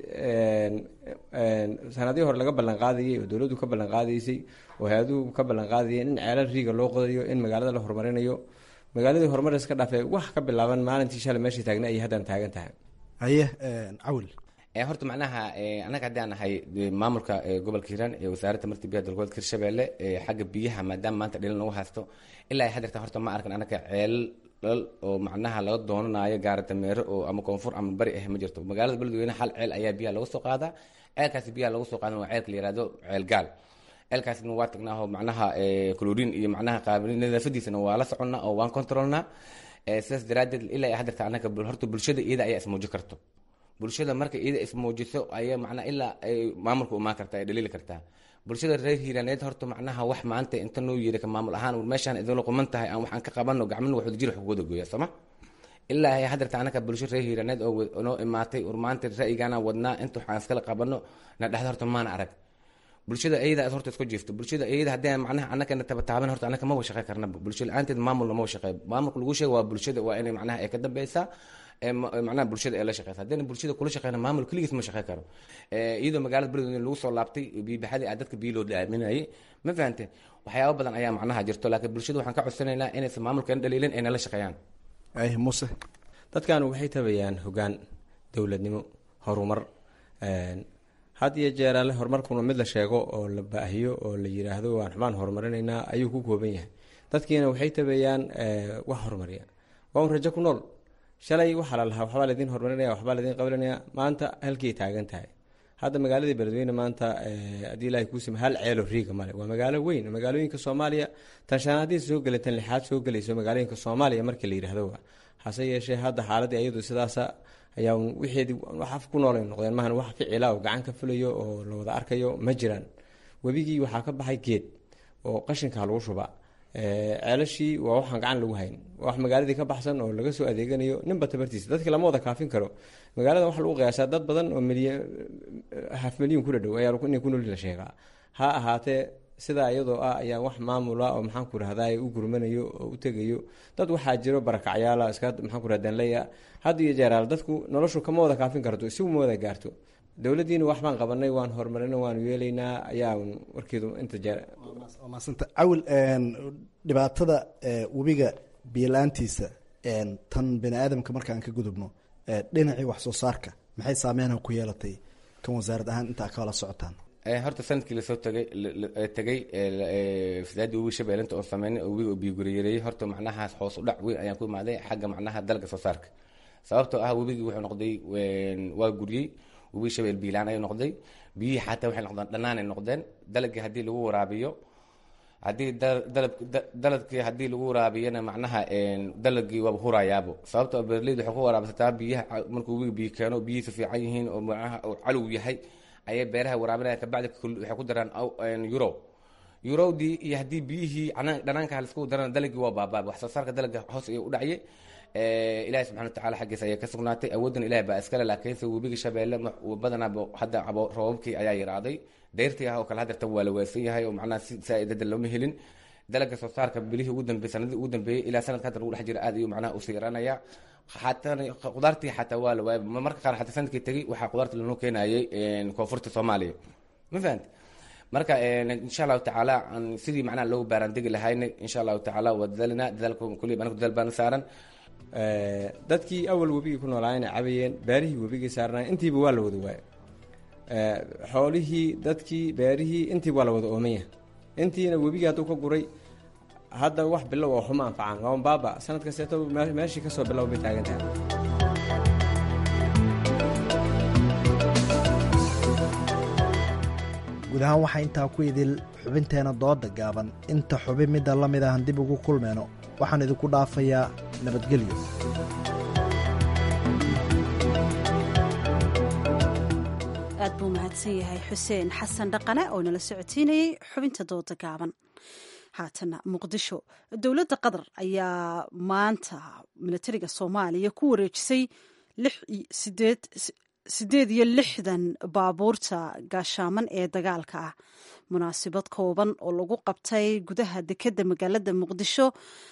sanadihii hore laga ballan qaadayay oo dowladdu ka ballan qaadaysay oo hay-aduhu ka ballan qaadayeen in ceelal riiga loo qodayo in magaalada la horumarinayo magaaladii horumar iska dhaafay wax ka bilaaban maalintii shalay meeshii taagna ayay haddana taagan tahay haye cawil horta macnaha anaga haddii aan nahay maamulka gobolka hiiraan ee wasaaradda tamarta biyaha dalgoboleedka hirshabelle xagga biyaha maadaama maanta dhilin lagu haysto ilaa hadeerta horta ma arkan anaga ceelal oo macnaha laga doonanayo gaara dameero oo ama koonfur ama bari ah ma jirto magaalada beledweyne hal ceel ayaa biyaha laga soo qaadaa ceelkaasi biyaha laga soo qaadan waa ceelka la yihahdo ceel gaal ceelkaasna waa tagnaaho macnaha clorin iyo macnaha nadaafadiisana waa la soconnaa oo waan controlnaa sidaas daraaddeed ilaa hadeerta anaga horta bulshada iyada ayaa ismuujin karto bulshada marka iyada ismuujiso ayaa macnaa ilaa ay maamulka umaan kartaa ay dhaliili kartaa bulshada reer hiiraaneed horta macnaha wax maanta inta noo yeeri ka maamul ahaan meeshaan idinla quman tahay aan waxaan ka qabano gacmina wax wadajir wax kuwada gooya sooma ilaa ay hadeerta anaka bulsho reer hiiraaneed oo noo imaatay ur maanta ra'yigaana wadnaa inta waxaan iskala qabano na dhexda horta maana arag bulshada iyada horta isku jiifto bulshada iyada haddii macnaha anakana tabataaban horta anaka maba shaqey karnaba bulsho la-aanteed maamulna maba shaqey maamulka lagu sheega waa bulshada waa inay macnaha ay ka dambeysaa macnaha bulshada ee la shaqeysa haddayna bulshada kula shaqeyna maamul keligiis ma shaqey karo iyadoo magaalada beledweyne lagu soo laabtay biyobaxadii a dadka biyo loo dhaaminayay ma fahante waxyaaba badan ayaa macnaha jirto laakiin bulshada waxaan ka codsanaynaa inaysan maamulkan dhaliilin ayna la shaqeeyaan muse dadkan waxay tabayaan hogaan dowladnimo horumar had iyo jeer ale horumarkuna mid la sheego oo la baahiyo oo la yiraahdo waan xubaan horumarinaynaa ayuu ku kooban yahay dadkiina waxay tabayaan wax horumariya waa un rajo ku nool shalay waxaa la lahaa waxbaa laydin horumarinaya waxbaa laydin qabanaya maanta halkii taagan tahay hadda magaaladii beledweyne maanta haddii ilaahay kuusima hal ceelo riiga male waa magaalo weyn magaalooyinka soomaaliya tan shanaadii soo gelay tan lixaad soo gelayso magaalooyinka soomaaliya markii la yidhaahdo waa hase yeeshee hadda xaaladii iyadu sidaasa ayaa wixeedii wax ku noolay noqdeen maahan wax ficila oo gacan ka fulayo oo la wada arkayo ma jiraan webigii waxaa ka baxay geed oo qashinka lagu shubaa ceelashii waa waxaan gacan lagu hayn wax magaaladii ka baxsan oo laga soo adeeganayo ninba tabartiisa dadkii lama wada kaafin karo magaalada waxa lagu qiyaasaa dad badan oo milyan haf milyan ku dhadhow ayaa inay ku nool la sheegaa ha ahaatee sidaa iyadoo ah ayaa wax maamula oo maxaan ku rahdaa u gurmanayo oo u tegayo dad waxaa jiro barakacyaala iska maxaan ku rahdaa leya had iyo jeeraal dadku noloshu kama wada kaafin karto si uma wada gaarto dowladdiina wax baan qabanay waan horumarina waanu yeelaynaa ayaa warkeedu inta jeer maasanta cawil dhibaatada webiga biyo-la-aantiisa tan bani aadamka markaan ka gudubno dhinacii wax soo saarka maxay saameyna ku yeelatay kan wasaarad ahaan intaa kala socotaan horta sanadkii lasoo tagay tegay fasaadii webi shabeellinta oo sameynay oo webiga biyoguriyareeyey horta macnahaas hoos u dhac weyn ayaan ku imaaday xagga macnaha dalga soo saarka sababtoo ah webigii wuxuu noqday waa guryey webi shabeel biilaan ayuu noqday biyihii xataa waxay noqdeen dhanaan ay noqdeen dalagii haddii lagu waraabiyo haddii daladkii haddii lagu waraabiyana macnaha dalagii waaba hurayaabo sababtoo beerleydu waxay ku waraabsataa biyaha markuu webiga biyo keeno biyihiisa fiican yihiin oo macnaha calow yahay ayay beeraha waraabinaya kabacdi waxay ku daraan euro eurowdii iyo haddii biyihii dhanaanka laisku darana dalagii waa baabaaba wax soo saarka dalaga hoos ayuu u dhacye ilaahi subxana watacaala xaggiisa ayaa ka sugnaatay awooddan ilahi baa iskale laakiinse webiga shabeelle badanaa hadda roobabkii ayaa yaraaday dayrtii ah oo kale hadeertan waa la waaysan yahay oo macnaha si saa-idada looma helin dalaga soo saarka bilihii ugu dambeeyey sanadii ugu dambeeyey ilaa sanadka hadda lagu dhex jira aad ayuu macnaha usii yaraanaya xataa qudaartii xataa waa la waayay marka qaar xataa sanadkii tegey waxaa qudaarta lanoo keenayay koonfurta soomaaliya ma fahamti marka insha allahu tacaala sidii macnaha loogu baaraandegi lahayna insha allahu tacaala waa dadaalinaa dadaalka kulliya anigu dadaal baana saaran dadkii awal webigii ku noolaayena cabayeen beerihii webigii saarnay intiiba waa la wada waaya xoolihii dadkii beerihii intiiba waa la wada oomanya intiina webigii hadduu ka guray hadda wax bilow oo xuma anfacaan waa baaba sanad kasteeto meeshii kasoo bilow bay taagan tahay guud ahaan waxaa intaa ku idil xubinteena dooda gaaban inta xubin midda la mid ahan dib ugu kulmeyno waxaan idinku dhaafayaa nabadgelyo aad buu mahadsan yahay xuseen xasan dhaqane oo nala socodsiinayey xubinta dooda gaaban haatana muqdisho dowladda qatar ayaa maanta milatariga soomaaliya ku wareejisay sideed iyo lixdan baabuurta gaashaaman ee dagaalka ah munaasabad kooban oo lagu qabtay gudaha dekedda magaalada muqdisho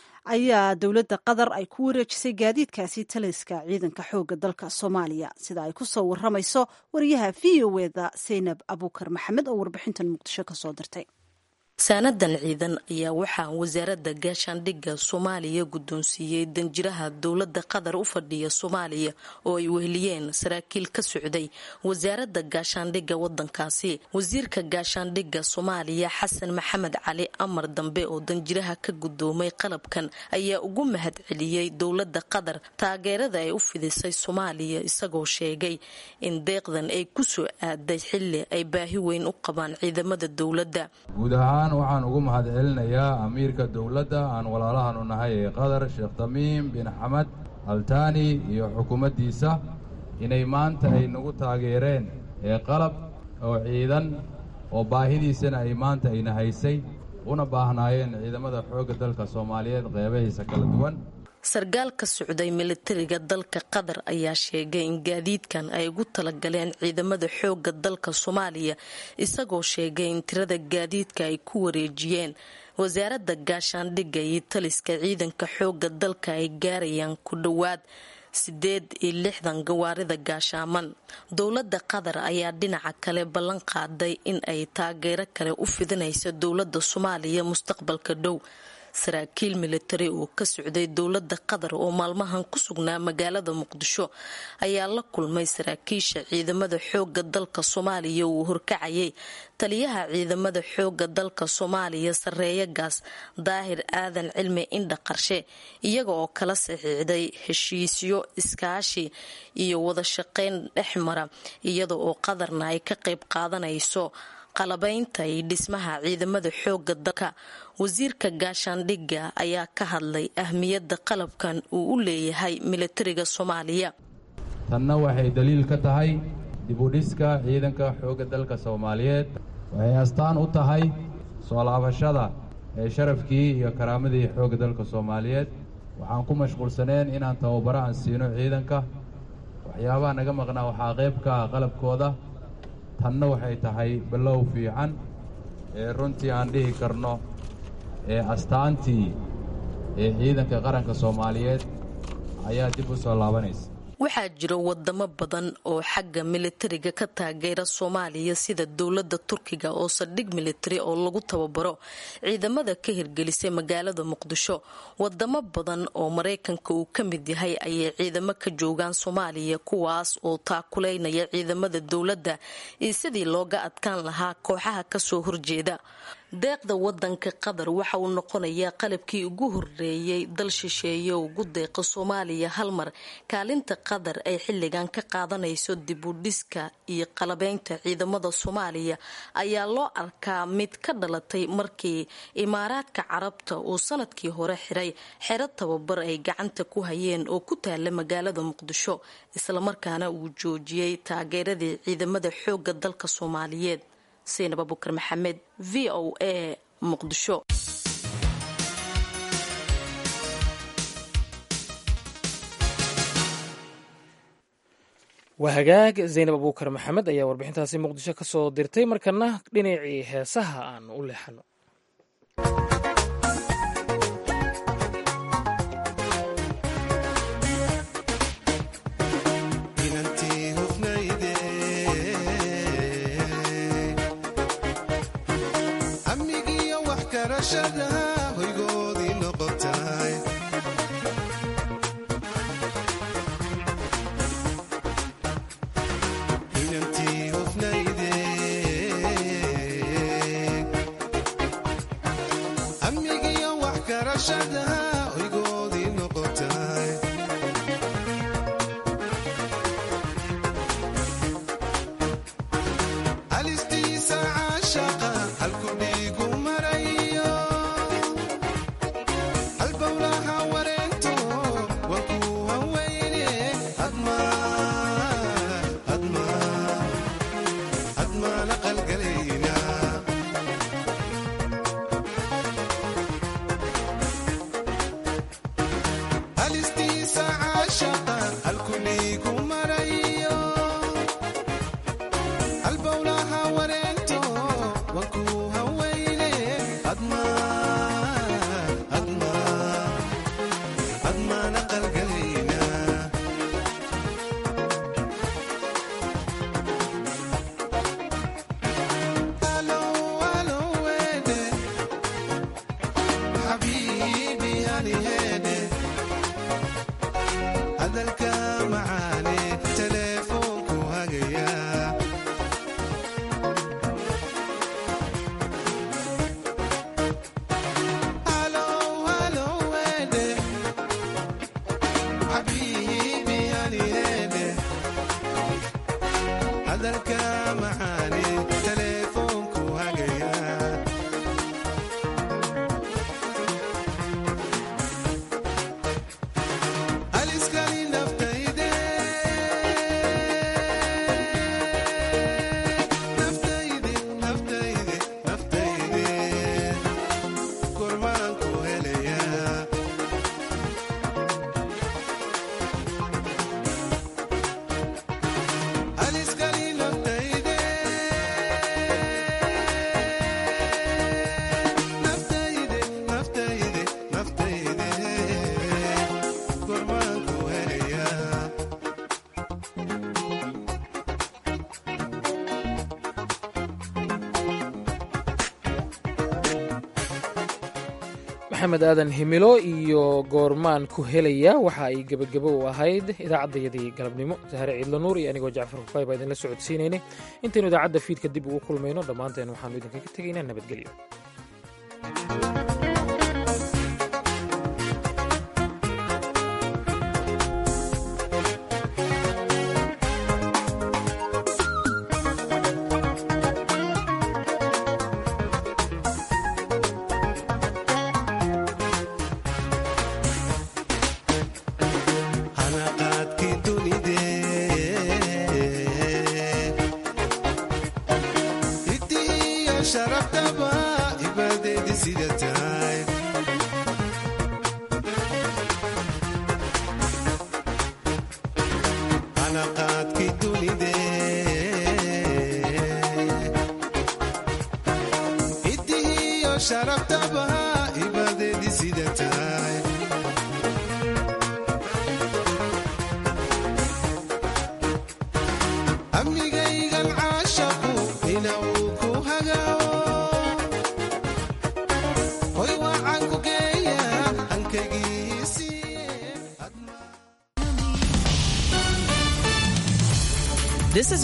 ayaa dowladda qatar ay ku wareejisay gaadiidkaasi taliska ciidanka xoogga dalka soomaaliya sida ay ku soo waramayso wariyaha v o eda saynab abuukar maxamed oo warbixintan muqdisho kasoo dirtay saanadan ciidan ayaa waxaa wasaaradda gaashaandhigga soomaaliya guddoonsiiyey danjiraha dowladda qatar u fadhiya soomaaliya oo ay weheliyeen saraakiil ka socday wasaaradda gaashaandhigga wadankaasi wasiirka gaashaandhigga soomaaliya xasan maxamed cali amar dambe oo danjiraha ka guddoomay qalabkan ayaa ugu mahad celiyey dowladda qatar taageerada ay u fidisay soomaaliya isagoo sheegay in deeqdan ay kusoo aaday xilli ay baahi weyn u qabaan ciidamada dowladda waxaan ugu mahad celinayaa amiirka dowladda aan walaalahanu nahay ee qatar sheekh tamiim bin xamed altaani iyo xukuumaddiisa inay maanta ay nagu taageereen ee qalab oo ciidan oo baahidiisana ay maanta ayna haysay una baahnaayeen ciidamada xoogga dalka soomaaliyeed qeybahiisa kala duwan sarkaal ka socday militariga dalka qatar ayaa sheegay in gaadiidkan ay ugu talagaleen ciidamada xoogga dalka soomaaliya isagoo sheegay in tirada gaadiidka ay ku wareejiyeen wasaaradda gaashaandhigga iyo taliska ciidanka xoogga dalka ay gaarayaan ku dhowaad sideed iyo lixdan gawaarida gaashaaman dowladda qatar ayaa dhinaca kale ballan qaaday in ay taageero kale u fidinayso dowladda soomaaliya mustaqbalka dhow saraakiil militari oo ka socday dowladda qatar oo maalmahan ku sugnaa magaalada muqdisho ayaa la kulmay saraakiisha ciidamada xooga dalka soomaaliya uu horkacayay taliyaha ciidamada xooga dalka soomaaliya sareeya gaas daahir aadan cilmi indha qarshe iyaga oo kala saxiixday heshiisyo iskaashi iyo wada shaqeyn dhexmara iyada oo qatarna ay ka qayb qaadanayso qalabaynta iyo dhismaha ciidamada xooga dalka wasiirka gaashaandhigga ayaa ka hadlay ahmiyadda qalabkan uu u leeyahay militariga soomaaliya tanna waxay daliil ka tahay dibudhiska ciidanka xoogga dalka soomaaliyeed waxay astaan u tahay soo laabashada sharafkii iyo karaamadii xoogga dalka soomaaliyeed waxaan ku mashquulsaneen inaan tababaro aan siino ciidanka waxyaabaha naga maqnaa waxaa qayb ka ah qalabkooda tanna waxay tahay ballow fiican ee runtii aan dhihi karno ee astaantii ee ciidanka qaranka soomaaliyeed ayaa dib u soo laabanaysa waxaa jira wadamo badan oo xagga militariga ka taageera soomaaliya sida dowladda turkiga oo saldhig militari oo lagu tababaro ciidamada ka hirgelisay magaalada muqdisho wadamo badan oo maraykanka uu ka mid yahay ayay ciidamo ka joogaan soomaaliya kuwaas oo taakuleynaya ciidamada dowladda iyo sidii looga adkaan lahaa kooxaha kasoo horjeeda deeqda wadanka qatar waxa uu noqonayaa qalabkii ugu horeeyey dal shisheeye ugu deeqa soomaaliya hal mar kaalinta qatar ay xilligan ka qaadanayso dib u dhiska iyo qalabeynta ciidamada soomaaliya ayaa loo arkaa mid ka dhalatay markii imaaraadka carabta uu sanadkii hore xiray xero tababar ay gacanta ku hayeen oo ku taala magaalada muqdisho islamarkaana uu joojiyey taageeradii ciidamada xooga dalka soomaaliyeed saynab abukar maxamed v o a muqdisho waa hagaag zaynab abuukar maxamed ayaa warbixintaasi muqdisho ka soo dirtay markana dhinacii heesaha aan u leexano maxamed aadan himilo iyo goormaan ku helaya waxa ay gebagabo u ahayd idaacaddayadii galabnimo sahare ciidla nuur iyo anigoo jacfar kufay baa idinla socodsiinaynay intaynu idaacadda fiidka dib ugu kulmayno dhammaanteen waxaanu idinkaga tegaynaa nabadgelyo sharafdaba ibadeedi sidata sharaftabaha ibadeedi sidata